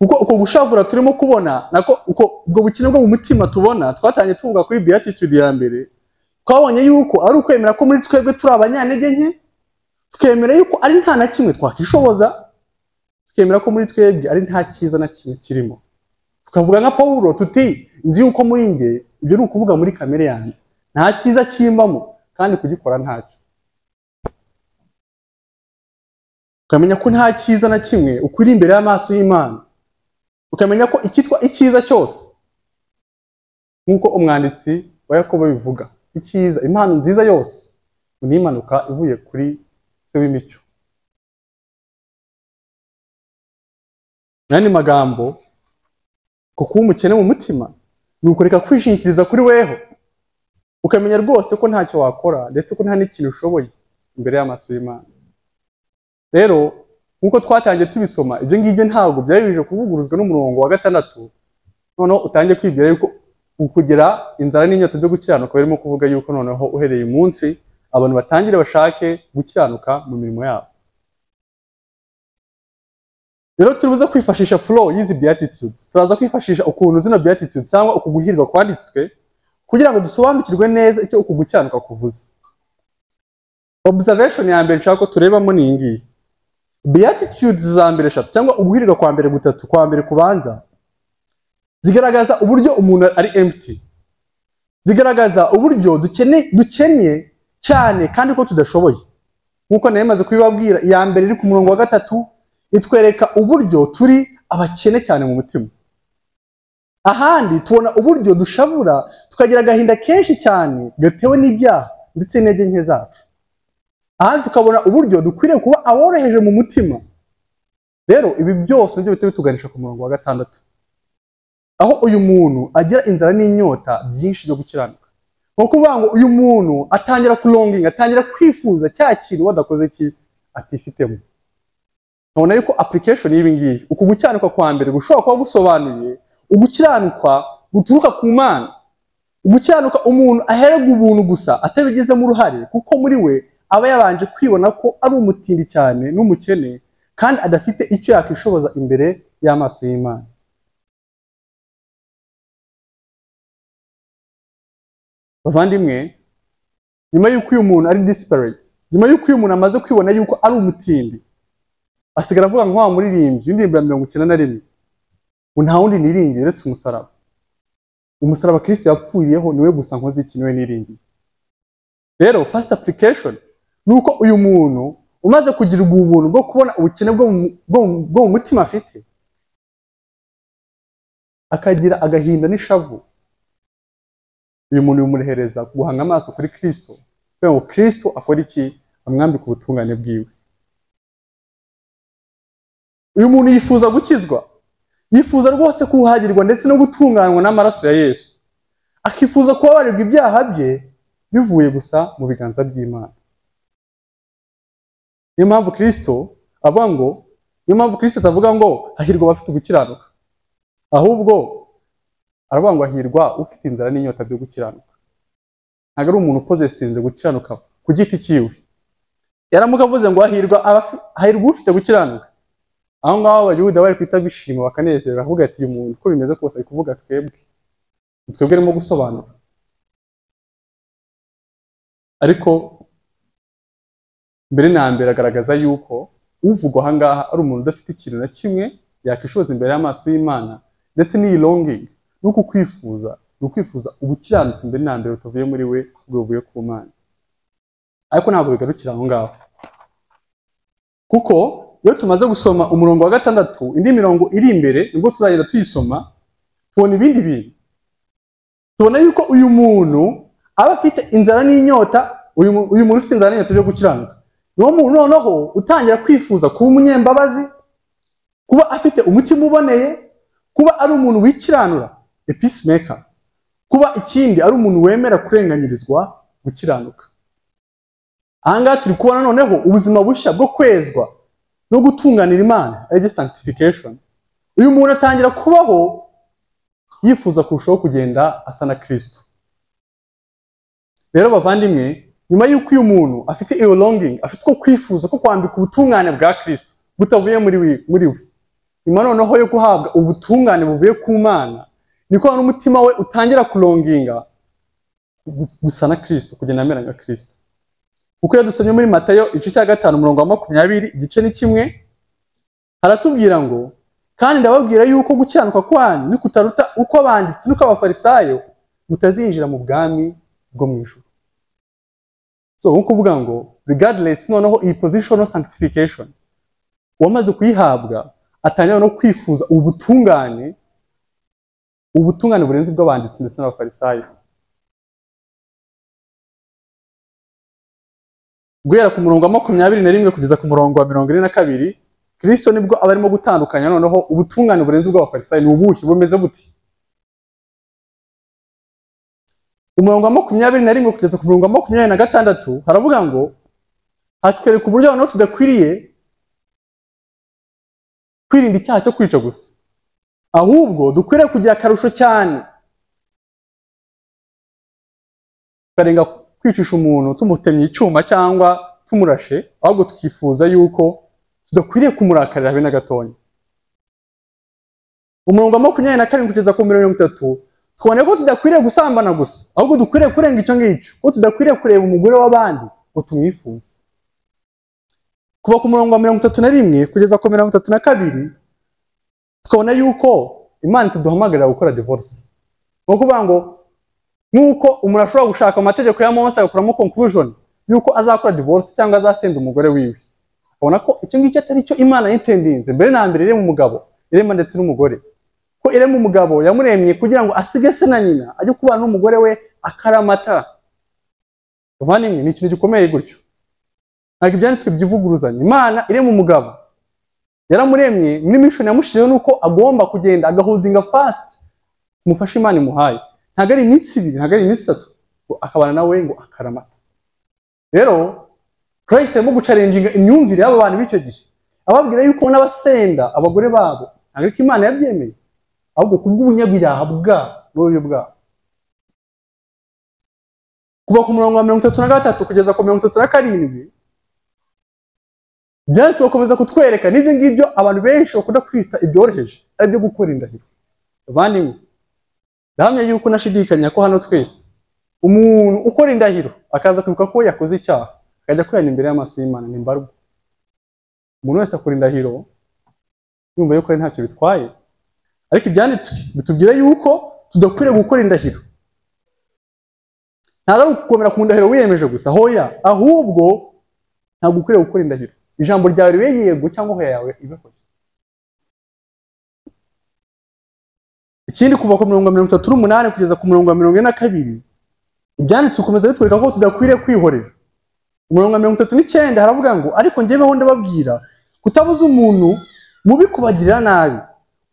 kuko uko gushavura turimo kubona nako uko ubwo bukene bwo mu mutima tubona twatangiye tuvuga kuri beatitude ya mbere twabonye yuko ari ukwemera ko muri twebwe turi abanyantege nke tukemera yuko ari nta na kimwe twakishoboza tukemera ko muri twebwe ari nta cyiza na kimwe kirimo tukavuga nka paul tuti nzi yuko muri nge ibyo ni ukuvuga muri kamere yanjye nta cyiza kimbamo kandi kugikora ntacyo ukamenya ko nta cyiza na kimwe ukuri imbere y'amaso y'imana ukamenya ko icyitwa icyiza cyose nk'uko umwanditsi wa yakobo bivuga icyiza impano nziza yose ni impanuka ivuye kuri se w'imico n'andi magambo ko kuba umukene mu mutima ni ukureka kwishingikiriza kuri weho ukamenya rwose ko ntacyo wakora ndetse ko nta n'ikintu ushoboye imbere y'amaso y'imana rero nk'uko twatangiye tubisoma ibyo ngibyo ntabwo byari bije kuvuguruzwa n'umurongo wa gatandatu noneho utangiye kwibwira yuko ukugira inzara n'inyota byo gukiranuka barimo kuvuga yuko noneho uhereye umunsi abantu batangire bashake gukiranuka mu mirimo yabo rero turibuze kwifashisha flow y'izi beatitudes turaza kwifashisha ukuntu zino beatitudes cyangwa uku guhirwa kwanditswe kugira ngo dusobanukirwe neza icyo uku gukiranuka kuvuze observation ya mbere nshaka ko turebamo ni iyi ngiyi beatitudes za mbere eshatu cyangwa uguhirirwa kwa mbere gutatu kwa mbere kubanza zigaragaza uburyo umuntu ari empty zigaragaza uburyo dukene dukennye cyane kandi ko tudashoboye nk'uko nayo imaze kubibabwira iya mbere iri ku murongo wa gatatu itwereka uburyo turi abakene cyane mu mutima ahandi tubona uburyo dushabura tukagira agahinda kenshi cyane gatewe n'ibyaha ndetse n'intege nke zacu ahandi tukabona uburyo dukwiriye kuba aboroheje mu mutima rero ibi byose nibyo bihita bituganisha ku murongo wa gatandatu aho uyu muntu agira inzara n'inyota byinshi byo gukiranuka ni ukuvuga ngo uyu muntu atangira kuronginga atangira kwifuza cya kintu wadakoze ki atifitemo tubona yuko application y'ibi ngibi uku gukiranuka kwa mbere gushobora kuba gusobanuye ugukiranuka guturuka ku mana ugukiranuka umuntu aherega ubuntu gusa atabigizemo uruhare kuko muri we aba yabanje kwibona ko ari umutindi cyane n'umukene kandi adafite icyo yakwishoboza imbere y'amaso y'imana bavandimwe nyuma y'uko uyu muntu ari disparate nyuma y'uko uyu muntu amaze kwibona yuko ari umutindi asigara avuga nka wa muririmbyi indirimbo ya mirongo icyenda na rimwe ngo nta wundi niringiye uretse umusaraba umusaraba kirisiti yapfuriyeho niwe gusa nkoze iki niwe niringiye rero first application ni uko uyu muntu umaze kugirirwa ubuntu bwo kubona ubukene bwo mu mutima afite akagira agahinda n'ishavu uyu muntu bimurehereza guhanga amaso kuri kirisito kugira ngo kirisito akore iki amwambike ubutungane bwiwe uyu muntu yifuza gukizwa yifuza rwose kuhagirwa ndetse no gutunganywa n'amaraso ya yesu akifuza kubabarirwa ibyaha bye bivuye gusa mu biganza by'imana niyo mpamvu kirisito avuga ngo niyo mpamvu kirisito atavuga ngo hahirwa abafite gukiranuka ahubwo aravuga ngo ahirwa ufite inzara n'inyota byo gukiranuka ntabwo ari umuntu ukoze sinze gukiranuka ku giti cyiwe yaramuka avuze ngo hahirwa hahirwa ufite gukiranuka aho ngaho abayuda bari kwita bishima bakanezera avuga ati uyu muntu uko bimeze kose ari kuvuga twebwe twebwe arimo gusobanura ariko mbere na mbere agaragaza yuko uvugwa aha ngaha ari umuntu udafite ikintu na kimwe yakwishoza imbere y'amaso y'imana ndetse n'iyi longingi ni uku kwifuza ni ukwifuza ubukiranutsi mbere na mbere butavuye muri we bwavuye ku mana ariko ntabwo bigarukira aho ngaho kuko iyo tumaze gusoma umurongo wa gatandatu indi mirongo iri imbere nibwo tuzagenda tuyisoma tubona ibindi bintu tubona yuko uyu muntu aba afite inzara n'inyota uyu muntu ufite inzara n'inyota byo gukiranuka niwo muntu noneho utangira kwifuza kuba umunyembabazi kuba afite umutima uboneye kuba ari umuntu wikiranura episimeka kuba ikindi ari umuntu wemera kurenganyirizwa gukiranuka ahangaha turi kubona noneho ubuzima bushya bwo kwezwa no gutunganira imana aribyo sanctification uyu muntu atangira kubaho yifuza kurushaho kugenda asa na kirisito rero bavandimwe nyuma y'uko uyu muntu afite iyo longing afite uko kwifuza ko kwambika ubutungane bwa kirisito butavuye muri we nyuma noneho yo guhabwa ubutungane buvuye ku mana niko n'umutima we utangira kuronginga gusa na kirisito kugenda amera nka kirisito kuko iyo dusomye muri matayo igice cya gatanu umurongo wa makumyabiri igice ni kimwe haratubwira ngo kandi ndababwira yuko gukiranuka kwanyu nikutaruta uko abanditsi nuko abafarisayo mutazinjira mu bwami bwo mu ijoro so nko kuvuga ngo regardless noneho iyi position no sanctification uwamaze kuyihabwa atangira no kwifuza ubu butungane ubu butungane burenze ubw'abanditsi ndetse n'abafarisayo guhera ku murongo wa makumyabiri na rimwe kugeza ku murongo wa mirongo ine na kabiri kirisito nibwo aba arimo gutandukanya noneho ubutungane burenze ubw'abafarisayo ni ubuhi bumeze buti umurongo wa makumyabiri na rimwe kugeza ku murongo wa makumyabiri na gatandatu haravuga ngo hatwereka uburyo noneho tudakwiriye kwirinda icyaha cyo kwica gusa ahubwo dukwiriye kugira akarusho cyane tukarenga kwicisha umuntu tumutemye icyuma cyangwa tumurashe ahubwo tukifuza yuko tudakwiriye kumurakarira habe na gatonya umurongo wa makumyabiri na karindwi kugeza ku mirongo itatu tubona ko tudakwiriye gusambana gusa ahubwo dukwiriye kurenga icyo ngicyo ko tudakwiriye kureba umugore w'abandi ngo tumwifuze kuva ku murongo wa mirongo itatu na rimwe kugeza ku mirongo itatu na kabiri tukabona yuko imana ituduhamagarira gukora divorce ni ukuvuga ngo nk'uko umuntu ashobora gushaka amategeko ya mose agakuramo conclusion yuko azakora divorce cyangwa azasenda umugore wiwe abona ko icyo ngicyo atari cyo imana yitendinze mbere na mbere irema umugabo irema ndetse n'umugore ko irema umugabo yamuremye kugira ngo asige se na nyina ajye kubana n'umugore we akaramata bavandimwe ni ikintu gikomeye gutyo ntabwo ibyanditswe byivuguruzanya imana irema umugabo yaramuremye muri mishoni yamushizeho ni uko agomba kugenda agaholdinga fasiti umufasha imana imuhaye ntabwo ari iminsi ibiri ntabwo ari iminsi itatu ngo akabana nawe ngo akaramata rero kirayisite arimo gucarenjinga imyumvire y'aba bantu b'icyo gihe ababwira yuko n'abasenda abagore babo ntabwo ariko imana yabyemeye ahubwo kubw'ubunyabiraha bwabo n'ububi bwabo kuva ku murongo wa mirongo itatu na gatatu kugeza ku mirongo itatu na karindwi byanditse bakomeza kutwereka n'ibyo ngibyo abantu benshi bakunda kwita ibyoroheje ari byo gukora indahiro bavandimwe ndahamya yuko nashidikanya ko hano twese umuntu ukora indahiro akaza kwibuka ko yakoze icyaha akajya kwihana imbere y'amaso y'imana ni mbarwa umuntu wese akora indahiro yumva yuko ari ntacyo bitwaye ariko ibyanditswe bitubwira yuko tudakwiriye gukora indahiro ntabwo ari ugukomera ku ndahiro wiyemeje gusa hoya ahubwo ntabwo ukwiriye gukora indahiro ijambo ryawe ribe yego cyangwa hoya yawe ibe hoya ikindi kuva ku murongo wa mirongo itatu n'umunani kugeza ku murongo wa mirongo ine na kabiri ibyanditswe bikomeza bitwereka ko tudakwiriye kwihorera umurongo wa mirongo itatu n'icyenda haravuga ngo ariko ngeweho ndababwira kutabuza umuntu mubi kubagirira nabi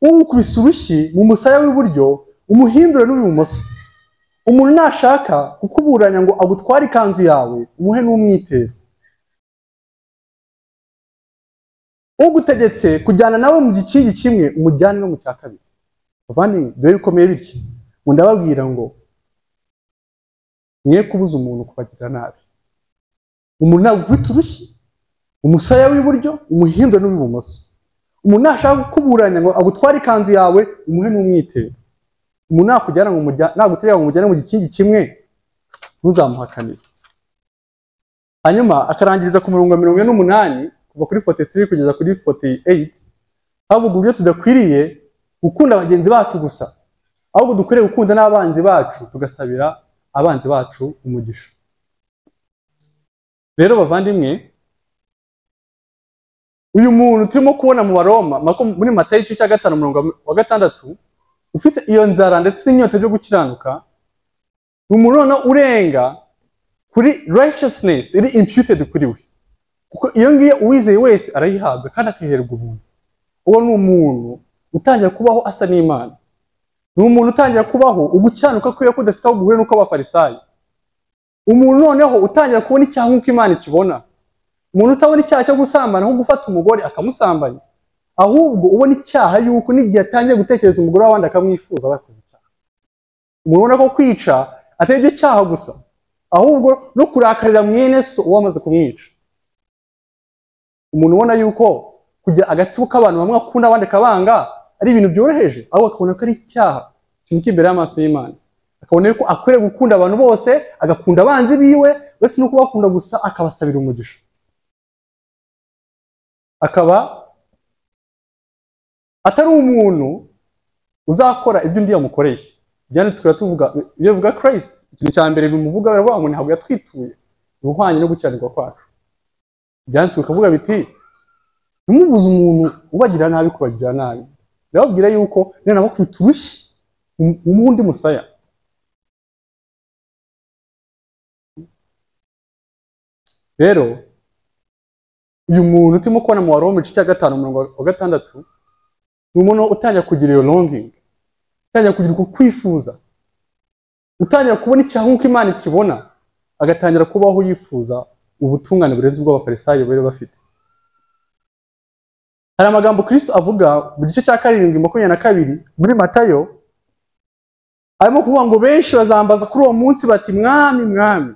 uwukubise urushyi mu musaya w'iburyo umuhindure n'uw'ibumoso umuntu nashaka kukuburanya ngo agutware ikanzu yawe umuhe n'umwitero ugutegetse kujyana nawe mu gikingi kimwe umujyane no mu cya kabiri bavandimwe biba bikomeye bityo ngo ndababwira ngo mwe kubuza umuntu kubagirira nabi umuntu ntabwo ukubita urushyi umusaya w'iburyo umuhindure n'uw'ibumoso umuntu nashaka kukuburanya ngo agutware ikanzu yawe umuhe n'umwitero umuntu nakujyana ngo naguterera ngo umujyane mu gikingi kimwe ntuzamuhakanire hanyuma akarangiriza ku murongo wa mirongo ine n'umunani kuva kuri foti tiri kugeza kuri foti eyiti havuga uburyo tudakwiriye gukunda bagenzi bacu gusa ahubwo dukwiriye gukunda n'abanzi bacu tugasabira abanzi bacu umugisha rero bavandimwe uyu muntu turimo kubona mu baroma muri matayo igice cya gatanu umurongo wa gatandatu ufite iyo nzara ndetse n'inyota byo gukiranuka ni umuntu noneho urenga kuri righteousness iri imputed kuri we kuko iyo ngiyo uwizeye wese arayihabwa kandi akiherwa ubuntu uwo ni umuntu utangira kubaho asa n'imana ni umuntu utangira kubaho ugukiranuka kwiwe ko udafite aho guhura n'uko abafarisayo umuntu noneho utangira kubona icyaha nk'uko imana ikibona umuntu utabona icyaha cyo gusambana nko gufata umugore akamusambanya ahubwo ubona icyaha yuko n'igihe atangiye gutekereza umugore w'abandi akamwifuza bakoze icyaha umuntu ubona ko kwica atari ibyo cyaha gusa ahubwo no kurakarira mwene so uwo amaze kumwica umuntu ubona yuko kujya agatsiko k'abantu bamwe akunda abandi akabanga ari ibintu byoroheje ahubwo akabona ko ari icyaha ikintu cy'imbere y'amaso y'imana akabona yuko akwiriye gukunda abantu bose agakunda abanzi biwe uretse no kubakunda gusa akabasabira umugisha akaba atari umuntu uzakora ibyo undi yamukoreye byanditswe biratuvuga iyo bivuga kirayisiti ikintu cya mbere bimuvuga biravuga ngo ntabwo yatwituye ni uhwanye no gukiranirwa kwacu byanditswe bikavuga biti ntimubuze umuntu ubagira nabi kubagira nabi ndababwira yuko niba nabakubita urushyi umuhe undi musaya rero uyu muntu turimo kubona mu waroma igice cya gatanu umurongo wa gatandatu ni umuntu utangira kugira iyo longingi utangira kugira uko kwifuza utangira kubona icyaha nk'uko imana ikibona agatangira kubaho yifuza ubutungane burenze ubw'abafarisayo bari bafite hari amagambo kirisito avuga mu gice cya karindwi makumyabiri na kabiri muri matayo arimo kuvuga ngo benshi bazambaza kuri uwo munsi bati mwami mwami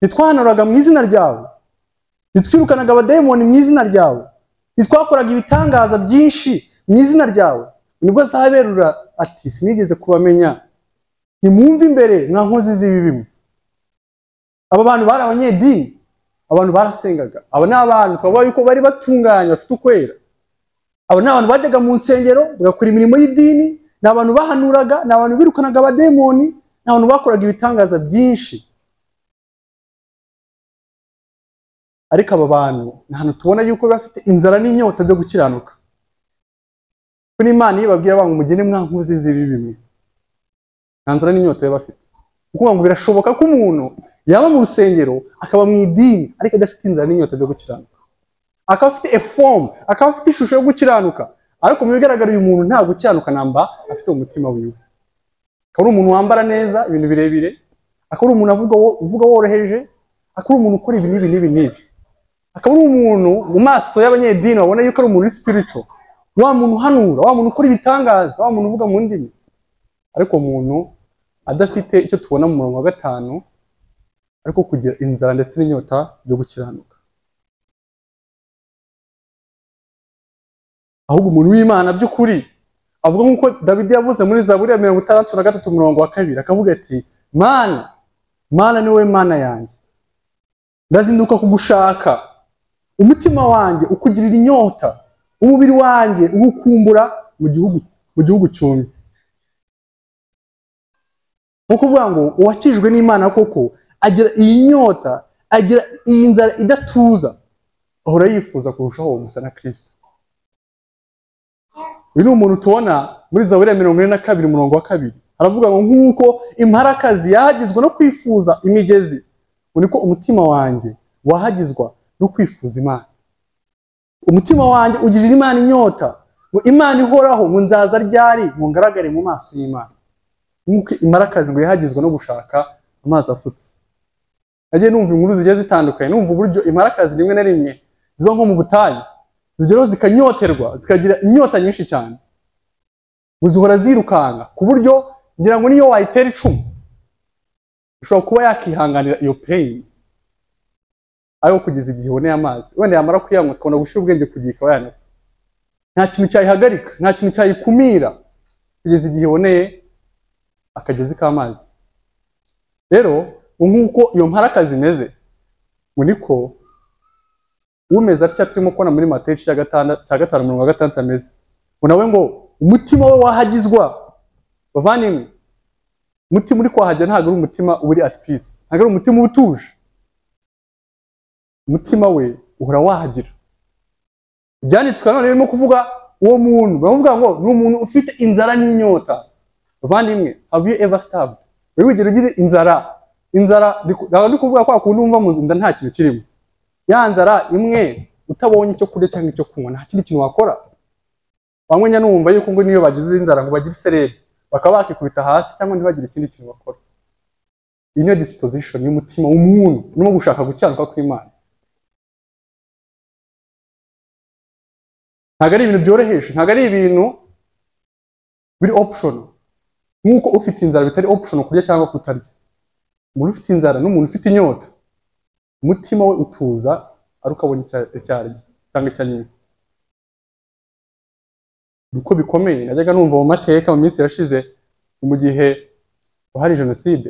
ntitwahanuraga mu izina ryawe ntitwirukanaga abadayimoni mu izina ryawe ntitwakoraga ibitangaza byinshi mu izina ryawe nibwo azaberura ati sinigeze kubamenya nimwumve imbere mwa nkozi z'ibibi mwe aba bantu bari abanyedini abantu barasengaga aba ni abantu twavuga yuko bari batunganye bafite ukwera aba ni abantu bajyaga mu nsengero bagakora imirimo y'idini ni abantu bahanuraga ni abantu birukanaga abademoni ni abantu bakoraga ibitangaza byinshi ariko aba bantu ni ahantu tubona yuko bafite inzara n'inyota byo gukiranuka kuri imana iyo babwira bangu mugende mwa nkozi z'ibibi mwe nta nzara n'inyota baba bafite kuko ngo birashoboka ko umuntu yaba mu rusengero akaba mu idini ariko adafite inzara n'inyota byo gukiranuka akaba afite efomu akaba afite ishusho yo gukiranuka ariko mu bigaragara uyu muntu nta gukiranuka namba afite mu mutima wiwe akaba ari umuntu wambara neza ibintu birebire akaba ari umuntu avuga wo- uvuga woroheje akaba ari umuntu ukora ibi n'ibi n'ibi n'ibi akaba ari umuntu mu maso y'abanyedini babona yuko ari umuntu uri spiritual wa muntu uhanura wa muntu ukora ibitangaza wa muntu uvuga mu ndimi ariko umuntu adafite icyo tubona mu murongo wa gatanu ariko kugira inzara ndetse n'inyota byo gukiranuka ahubwo umuntu w'imana by'ukuri avuga nk'uko dawidi yavuze muri zaburi ya mirongo itandatu na gatatu umurongo wa kabiri akavuga ati mana mana ni wowe mana yanjye ndazinduka kugushaka umutima wanjye ukugirira inyota umubiri wanjye uwukumbura mu gihugu mu gihugu cyumye ni ukuvuga ngo uwakijwe n'imana koko agira iyi nyota agira iyi nzara idatuza ahora yifuza kurushaho gusa na kirisito uyu ni umuntu tubona muri zaburi ya mirongo ine na kabiri umurongo wa kabiri aravuga ngo nk'uko imparakazi yahagizwa no kwifuza imigezi ngo niko umutima wanjye wahagizwa no kwifuza imana umutima wanjye ugirira imana inyota ngo imana ihoraho ngo nzaza ryari ngo ngaragare mu maso y'imana nk'uko imparakazi ngo yahagizwa no gushaka amazi afutse nagiye numva inkuru zigiye zitandukanye numva uburyo imparakazi rimwe na rimwe ziba nko mu butayu zigeraho zikanyoterwa zikagira inyota nyinshi cyane ngo zihora zirukanka ku buryo ngira ngo niyo wayitera icumu ishobora kuba yakihanganira iyo peyini ariko kugeza igihe iboneye amazi wenda yamara kuyanywa ikabona gushyira ubwenge ku gihe ikaba yanapfa nta kintu cyayihagarika nta kintu cyayikumira kugeza igihe iboneye akagezi k'amazi rero ubu nk'uko iyo mparakazi imeze ngo niko umeze atya turimo kubona muri matayo igice cya gatanda- cya gatanu mirongo gatandatu ameze ngo nawe ngo umutima we wahagizwa bavandimwe umutima uri kuhagera ntabwo ari umutima uri at peace ntabwo ari umutima uba utuje umutima we uhora wahagira ibyanditswe nanone birimo kuvuga uwo muntu baravuga ngo ni umuntu ufite inzara n'inyota bavandimwe have you ever starved wowe wigera ugira inzara inzara ndiku- ntabwo ndi kuvuga kwa kundi wumva mu nda nta kintu kirimo ya nzara imwe utabonye icyo kurya cyangwa icyo kunywa nta kindi kintu wakora wamwenya n'uwumva yuko ngo niyo bagize inzara ngo bagire isereri bakaba bakikubita hasi cyangwa ntibagire ikindi kintu bakora iyi niyo disposition y'umutima w'umuntu urimo gushaka gukiranuka kw'imana ntabwo ari ibintu byoroheje ntabwo ari ibintu biri option nk'uko ufite inzara bitari option kurya cyangwa kutarya umuntu ufite inzara n'umuntu ufite inyota umutima we utuza ari ukabona icya- icyarya cyangwa icyanywe uko bikomeye najyaga numva mu mateka mu minsi yashize mu gihe hari jenoside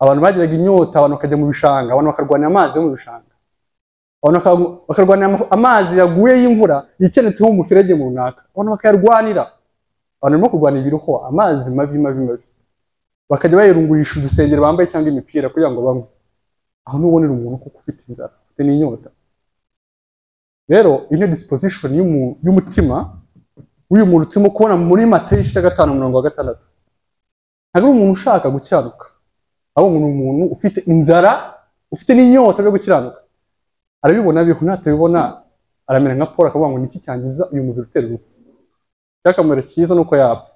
abantu bagiraga inyota abantu bakajya mu bishanga abantu bakarwanira amazi yo mu bishanga abantu baka- bakarwanira ama- amazi yaguye y'imvura yikenetseho mu muferege mu runaka abantu bakayarwanira abantu barimo kurwanira ibirohwa amazi mabi mabi mabi bakajya bayirungurisha udusengero bambaye cyangwa imipira kugira ngo banywe aho nubonera umuntu kuko ufite inzara ufite n'inyota rero iyi niyo disposition y'umu- y'umutima w'uyu muntu turimo kubona muri matayo igice cya gatanu umurongo wa gatandatu ntabwo ari umuntu ushaka gukiranuka ahubwo ni umuntu ufite inzara ufite n'inyota yo gukiranuka arabibona bihu natabibona aramera nka paul akavuga ngo niki cyangiza uyu mubiri utera urupfu icyakamaro cyiza ni uko yapfa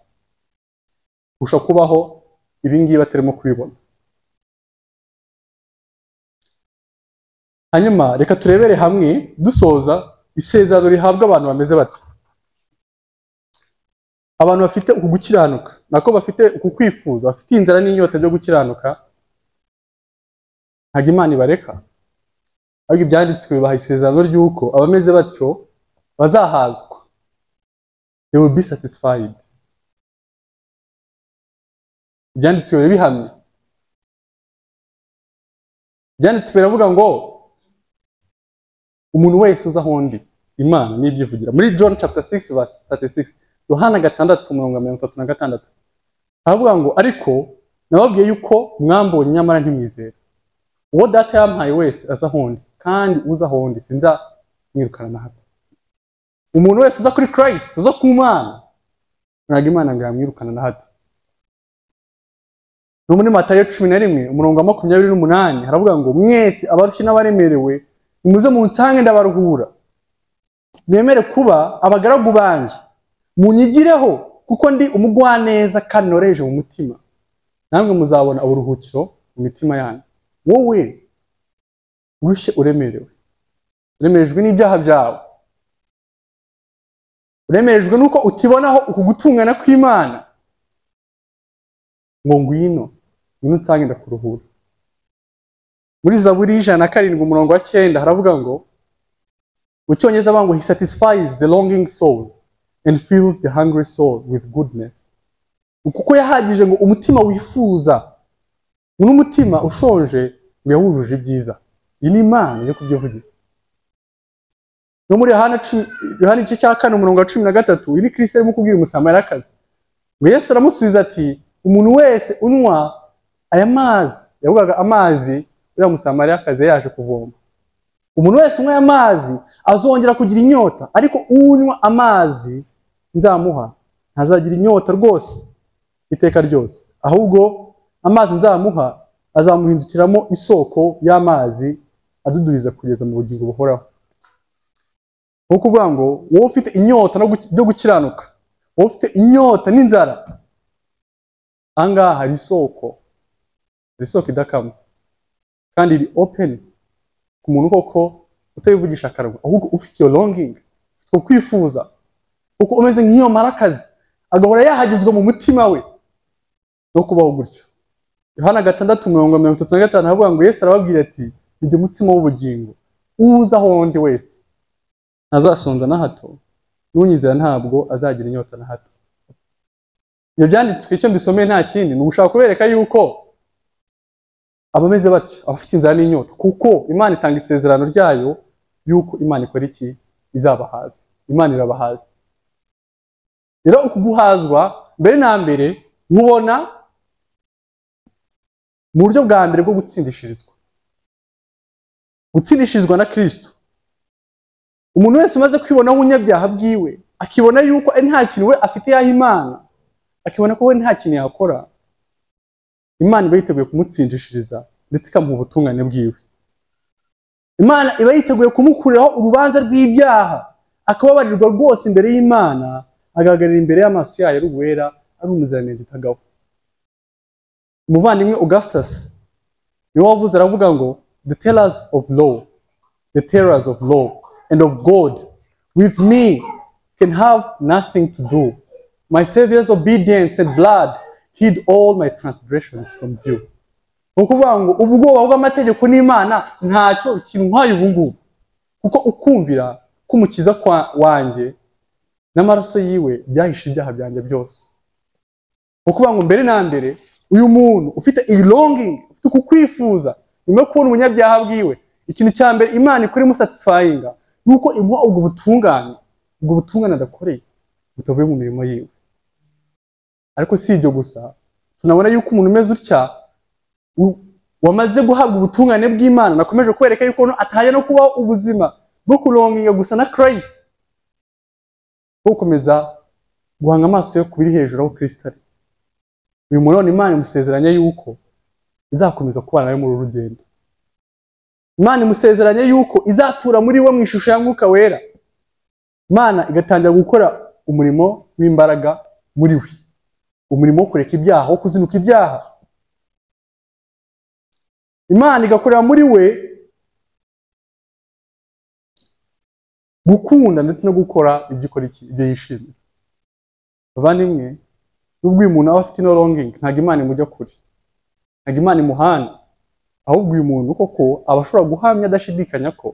kurusha kubaho ibingibi atarimo kubibona hanyuma reka turebere hamwe dusoza isezerano rihabwa abantu bameze batyo abantu bafite uku gukiranuka nako bafite uku kwifuza bafite inzara n'inyota byo gukiranuka ntabwo imana ibareka ariko ibyanditswe bibaha isezerano ry'uko abameze batyo bazahazwa they will be satisfied ibyanditswe biba bihamye ibyanditswe biravuga ngo umuntu wese uza aho undi imana niyo ibyivugira muri john chapter 6 verse 36 yohana gatandatu mirongo mirongo itatu na gatandatu haravuga ngo ariko nababwiye yuko mwambonye nyamara ntimwizera uwo data yampaye wese aza aho undi kandi uza aho undi sinzamwirukana na hato umuntu wese uza kuri christ uza ku mwana ntabwo imana ngo yamwirukana na hato no muri matayo cumi na rimwe umurongo wa makumyabiri n'umunani haravuga ngo mwese abarushye n'abaremerewe nimuze munsange ndabaruhura mwemere kuba abagaragu banjye munyigireho kuko ndi umugwaneza kandi noroheje mu mutima namwe muzabona uburuhukiro mu mitima yanyu wowe urushye uremerewe uremerejwe n'ibyaha byawe uremerejwe n'uko utibonaho uku gutungana kw'imana ngo ngwino ngwino nsange ndakuruhura muri zaburi y'ijana na karindwi umurongo wa cyenda haravuga ngo mu cyongereza bavuga ngo he satisfies the longing soul and fills the hungry soul with goodness kuko yahagije ngo umutima wifuza n'umutima ushonje ngo yawujuje ibyiza iyi ni imana yo kubyivugira no muri yohana igice cya kane umurongo wa cumi na gatatu iyi ni kirisita arimo kubwira umusamarakazi ngo yesu aramusubiza ati umuntu wese unywa aya mazi yavugaga amazi uriya musamariyakazi yaje kuvoma umuntu wese unywa aya mazi azongera kugira inyota ariko unywa amazi nzamuha ntazagira inyota rwose iteka ryose ahubwo amazi nzamuha azamuhindukiramo isoko y'amazi adudubiza kugeza mu bugingo buhoraho ni ukuvuga ngo wowe ufite inyota no gukiranuka wowe ufite inyota n'inzara ahangaha hari isoko hari isoko idakama kandi iri openi ku muntu koko utayivugisha akarwa ahubwo ufite iyo longingi ufite kwifuza kuko umeze nk'iyo marakazi agahora yahagizwa mu mutima we no kubaho gutyo yohana gatandatu mirongo mirongo itatu na gatanu haravuga ngo yesu arababwira ati nijya umutima w'ubugingo uza aho undi wese ntazasonza na hato n'unyizera ntabwo azagira inyota na hato ibyo byanditswe icyo mbisomeye nta kindi ni ugushaka kubereka yuko abameze batyo abafite inzara n'inyota kuko imana itanga isezerano ryayo yuko imana ikora iki izabahaza imana irabahaza rero uku guhazwa mbere na mbere mubona mu buryo bwa mbere bwo gutsindishirizwa gutsindishirizwa na kirisito umuntu wese umaze kwibonaho ubunyabyaha bwiwe akibona yuko ari nta kintu we afite yaha imana akibona ko we nta kintu yakora imana iba yiteguye kumutsindishiriza ndetse ikamuha ubutungane bwiwe imana iba yiteguye kumukuriraho urubanza rw'ibyaha akababarirwa rwose imbere y'imana agahagarara imbere y'amaso yayo ari uwera ari umuziranenge utagaho umuvandimwe augustus niwe wavuze aravuga ngo the tellers of law the tellers of law and of god with me can have nothing to do my Savior's obedience and blood hid all my transgressions from you ni ukuvuga ngo ubwoba bw'amategeko n'imana ntacyo kintwaye ubu ngubu kuko ukumvira k'umukiza wanjye n'amaraso yiwe byahishe ibyaha byanjye byose ni ukuvuga ngo mbere na mbere uyu muntu ufite iyi longingi ufite uku kwifuza nyuma yo kubona ubunyabyaha bwiwe ikintu cya mbere imana ikoremo satisfyinga ni uko imuha ubwo butungane ubwo butungane adakoreye butavuye mu mirimo yiwe ariko si ibyo gusa tunabona yuko umuntu umeze utya wamaze guhabwa ubutungane bw'imana nakomeje kwereka yuko atahajya no kubaho ubuzima bwo kuronginga gusa na christ bwo gukomeza guhanga amaso yo kubiri hejuru aho christ ari uyu muntu none imana imusezeranya yuko izakomeza kubana nawe muri uru rugendo imana imusezeranya yuko izatura muri we mu ishusho ya mwuka wera imana igatangira gukora umurimo w'imbaraga muri we umurimo wo kureka ibyaha wo kuzinuka ibyaha imana igakorera muri we gukunda ndetse no gukora ibyo ikora iki ibyo yishimira abavandimwe n'ubwo uyu muntu aba afite ino longingi ntabwo imana imujya kure ntabwo imana imuhana ahubwo uyu muntu koko aba ashobora guhamya adashidikanya ko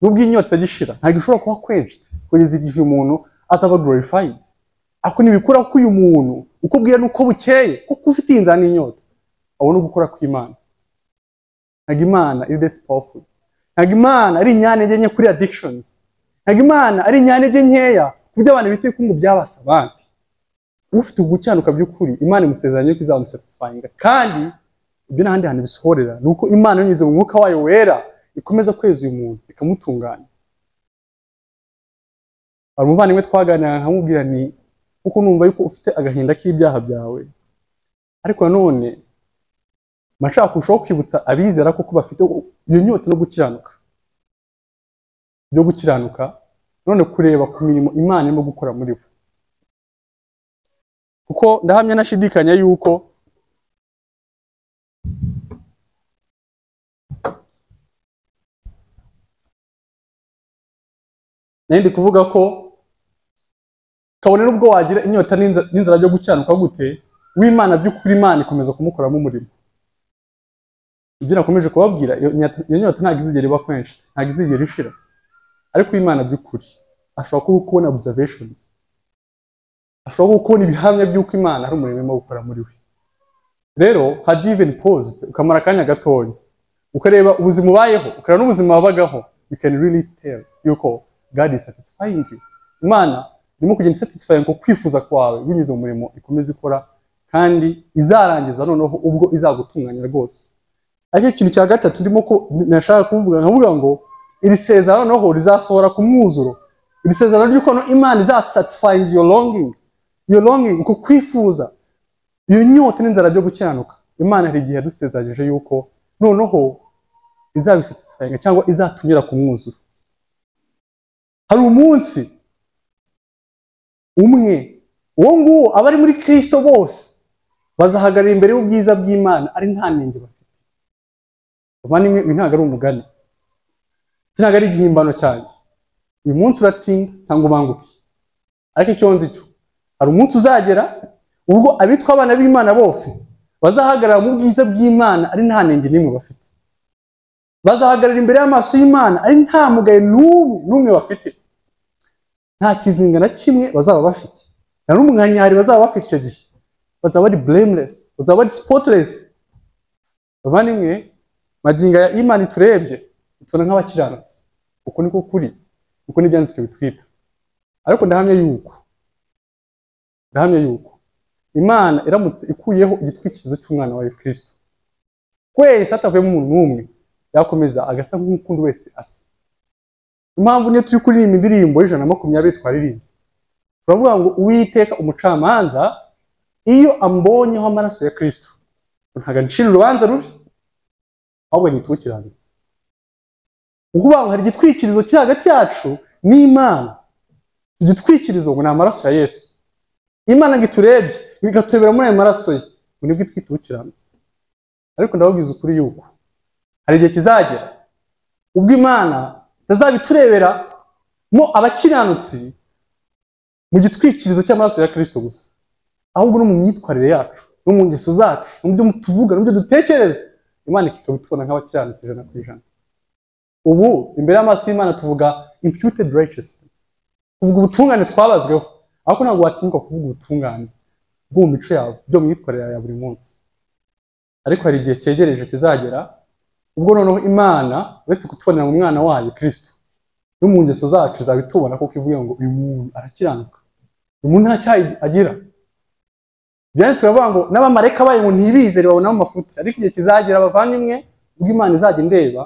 n'ubwo inyota itajya ishira ntabwo ishobora kuba quenched kugeza igihe umuntu azaba glorified ako ntibikura ko uyu muntu uko bwira n'uko bukeye kuko ufite iyi nzara n'inyota abo ni ugukura kw'imana ntabwo imana iri desi pawufuri ntabwo imana ari inyantege nke kuri adikishonizi ntabwo imana ari inyantege nkeya ku byo abantu bita ibikungu byabasa abandi ufite ugukiranuka by'ukuri imana imusezeranye ko izamusatisfayinga kandi ibyo n'ahandi hantu bisohorera ni uko imana yanyuze mu mwuka wayo wera ikomeza kweza uyu muntu ikamutunganya hari umuvandimwe twaganira nkamubwira ni kuko numva yuko ufite agahinda k'ibyaha byawe ariko nanone mba nshaka kurushaho kwibutsa abizera kuko bafite iyo nyota no gukiranuka byo gukiranuka none kureba ku mirimo imana irimo gukora muri bo kuko ndahamya nashidikanya yuko nayo ndi kuvuga ko kabone n'ubwo wagira inyota n'inza- n'inzara byo gukiranuka gute w'imana by'ukuri imana ikomeza kumukoramo umurimo ibyo nakomeje kubabwira iyo nyata- iyo nyota ntabwo izigera iba kenshi ntabwo izigera ishira ariko uw'imana by'ukuri ashobora kuba kubona observations ashobora kuba kubona ibihamya by'uko imana ari umurimo urimo gukora muri we rero had you even paused ukamara akanya gatoya ukareba ubuzima ubayeho ukareba n'ubuzima wabagaho you can really tell yuko God is satisfying you imana irimo kugenda isatisfying ku kwifuza kwawe binyuze mu murimo ikomeza ikora kandi izarangiza noneho ubwo izagutunganya rwose ariko ikintu cya gatatu ndimo ko nashaka kuvuga nkavuga ngo iri sezerano noneho rizasohora ku mwuzuro iri sezerano ry'ukuntu imana izasatisfying your longing your longing uko kwifuza iyo nyota n'inzara byo gukiranuka imana hari igihe yadusezeranyije yuko noneho izabisatisfyinga cyangwa izatunyura ku mwuzuro hari umunsi umwe uwo nguwo abari muri kirisito bose bazahagarara imbere y'ubwiza bw'imana ari nta nenge bafite abavandimwe uyu ntabwo ari umugani iki ntabwo ari igihimbano cyanjye uyu munsi uratinda cyangwa ubanguke ariko icyo nzi cyo hari umunsi uzagera ubwo abitwa abana b'imana bose bazahagarara mu bwiza bw'imana ari nta nenge n'imwe bafite bazahagarara imbere y'amaso y'imana ari nta mugayo n'umwe n'umwe bafite nta kizinga na kimwe bazaba bafite nta n'umunkanyari bazaba bafite icyo gihe bazaba ari blameless bazaba ari spotless bavandimwe magingo ya imana iturebye itubona nk'abakiranutsi uko niko kuri uko n'ibyanditswe bitwita ariko ndahamya yuko ndahamya yuko imana iramutse ikuyeho igitwikirizo cy'umwana wayo kirisito twese hatavuyemo umuntu n'umwe yakomeza agasa nk'ukundi wese asa impamvu niyo turi kuririmba indirimbo y'ijana na makumyabiri twaririmba turavuga ngo uwiteka umucamanza iyo ambonyeho amaraso ya kristo ntabwo ncira urubanza rubi ahubwo ahita uwukiranutse ni ukuvuga ngo hari igitwikirizo kiri hagati yacu n'imana Icyo gitwikirizo ngo ni amaraso ya yesu imana ngo iturebye ikaturebera muri ayo maraso ye ngo nibwo itwita uwukiranutse ariko ndababwiza ukuri yuko hari igihe kizagera ubwo imana itazabiturebera mo abakiranutsi mu gitwikirizo cy'amaraso ya kirisito gusa ahubwo no mu myitwarire yacu no mu ngeso zacu no mu byo tuvuga no mu byo dutekereza imana ikaba itubona nk'abakiranutsi ijana ku ijana ubu imbere y'amaso y'imana tuvuga imputed righteousness tuvuga ubutungane twabazweho ariko ntabwo watinyuka kuvuga ubutungane bwo mu mico yawe byo mu myitwarire yawe ya buri munsi ariko hari igihe cyegereje kizagera ubwo noneho imana uretse kutubonera mu mwana wayo kirisito no mu ngeso zacu izaba itubona kuko ivuga ngo uyu muntu arakiranuka uyu muntu nta cyaha agira byanditswe bavuga ngo n'abamarayika bayo ngo ntibizere babonamo amafuti ariko igihe kizagira abavandimwe ubwo imana izajya indeba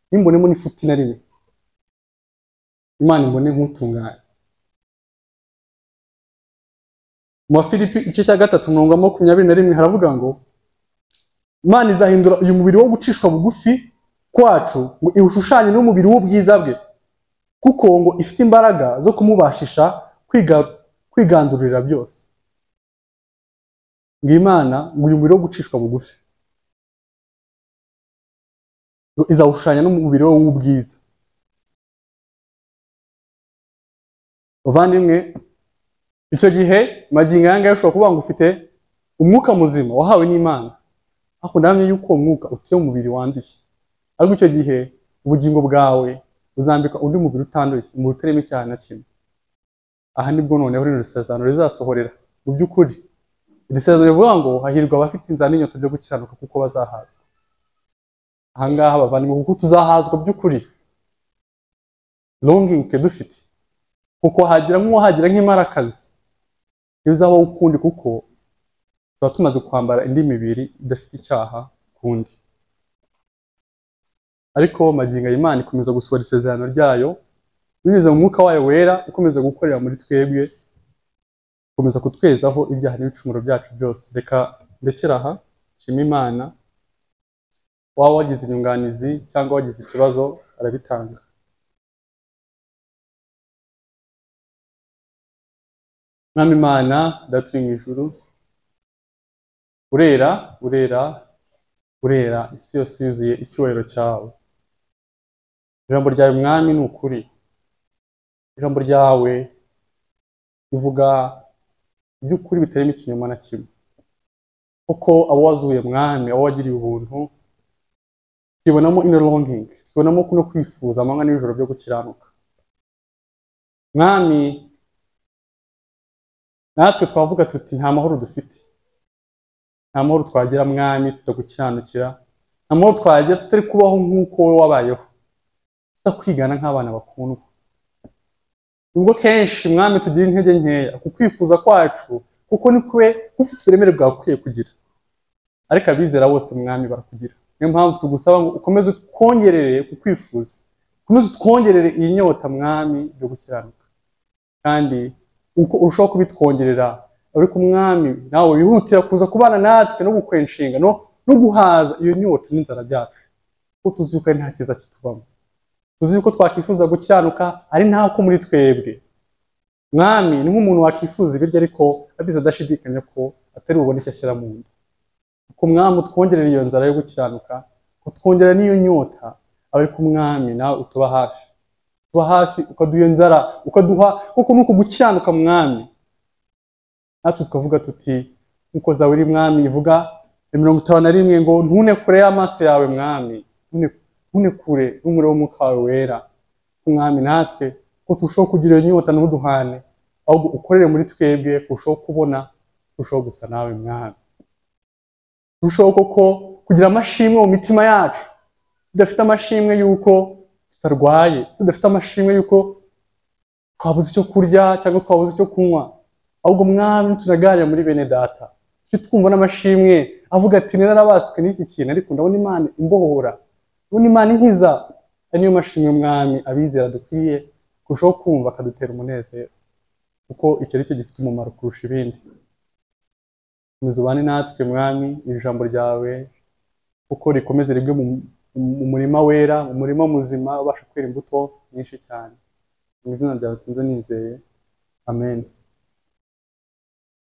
nimbonemo n'ifuti na rimwe imana imbone nk'utunganye mu bafilipi igice cya gatatu umurongo wa makumyabiri na rimwe haravuga ngo imana izahindura uyu mubiri wo gucishwa bugufi kwacu ngo iwushushanye n'umubiri w'ubwiza bwe kuko ngo ifite imbaraga zo kumubashisha kwiga- kwigandurira byose ngo imana ngo uyu mubiri wo gucishwa bugufi ngo izawushushanya n'umubiri we w'ubwiza bavandimwe icyo gihe magingo aya ngaya ushobora kuvuga ngo ufite umwuka muzima wahawe n'imana ariko ndahamya yuko uwo mwuka utuye mu mubiri wanduye ariko icyo gihe ubugingo bwawe buzambika undi mubiri utanduye umubiri utarimo icyaha na kimwe aha nibwo noneho rino risezerano rizasohorera mu by'ukuri iri sezerano rivuga ngo hahirwa abafite inzara n'inyota byo gukiranuka kuko bazahazwa aha ngaha bavandimwe kuko tuzahazwa by'ukuri longingi dufite kuko hagira nk'uwahagira nk'imparakazi ntibizabaho ukundi kuko tuba tumaze kwambara indi mibiri idafite icyaha kundi ariko magingo Imana ikomeza gusohora isezerano ryayo binyuze mu mwuka wayo wera ukomeza gukorera muri twebwe ukomeza kutwezaho ibyaha n'ibicumuro byacu byose reka ndekera aha nshima imana waba wagize inyunganizi cyangwa wagize ikibazo arabitanga mwami imana data uri mu ijuru urera urera urera isi yose yuzuye icyubahiro cyawe ijambo ryawe mwami ni ukuri ijambo ryawe rivuga iby'ukuri bitarimo ikinyoma na kimwe kuko abo wazuye mwami abo wagiriye ubuntu tubonamo ino longingi tubonamo kuno kwifuza amanywa n'ijoro byo gukiranuka mwami natwe twavuga tuti nta mahoro dufite nta mahoro twagira mwami tutagukiranukira nta mahoro twagira tutari kubaho nk'uko wowe wabayeho tutakwigana nk'abana bakundwa ubwo kenshi mwami tugira intege nkeya ku kwifuza kwacu kuko ni kwe ufite uburemere bwakwiye kugira ariko abizera bose mwami barakugira niyo mpamvu tugusaba ngo ukomeze utwongerere ku kwifuza ukomeze utwongerere iyi nyota mwami yo gukiranuka kandi uko urushaho kubitwongerera ariko umwami nawe wihutira kuza kubana natwe no gukora inshinga no guhaza iyo nyota n'inzara byacu kuko tuzi yuko ari nta cyiza kitubamo tuzi yuko twakwifuza gukiranuka ari ntako muri twebwe mwami ni nk'umuntu wakwifuza ibiryo ariko abizi adashidikanya ko atari bubone icyo ashyira mu nda ku mwami utwongerera iyo nzara yo gukiranuka utwongerera n'iyo nyota aba ari ku mwami nawe utuba hafi utuba hafi ukaduha iyo nzara ukaduha kuko nuko gukiranuka mwami natwe tukavuga tuti nkuko zawe uri mwami ivuga mirongo itanu na rimwe ngo ntune kure y'amaso yawe mwami ntune kure n'umuriro w'umwuka wawe wera umwami natwe ko turushaho kugira iyo nyota ntuduhane ahubwo ukorere muri twebwe turushaho kubona turushaho gusa nawe mwami turushaho koko kugira amashimwe mu mitima yacu tudafite amashimwe y'uko tutarwaye tudafite amashimwe y'uko twabuze icyo kurya cyangwa twabuze icyo kunywa ahubwo mwami tunaganira muri bene data tujye twumva n'amashimwe avuga ati narabaswe n'iki kintu ariko ndabona imana imbohora ndabona imana inkiza ari niyo mashimwe mwami abizera dukwiye kurushaho kumva akadutera umunezero kuko icyo ari cyo gifite umumaro kurusha ibindi komeza ubane natwe mwami iri jambo ryawe kuko rikomeze ribwe mu murima wera mu murima muzima ubasha kwera imbuto nyinshi cyane mu izina ryawe tunze nizeye amen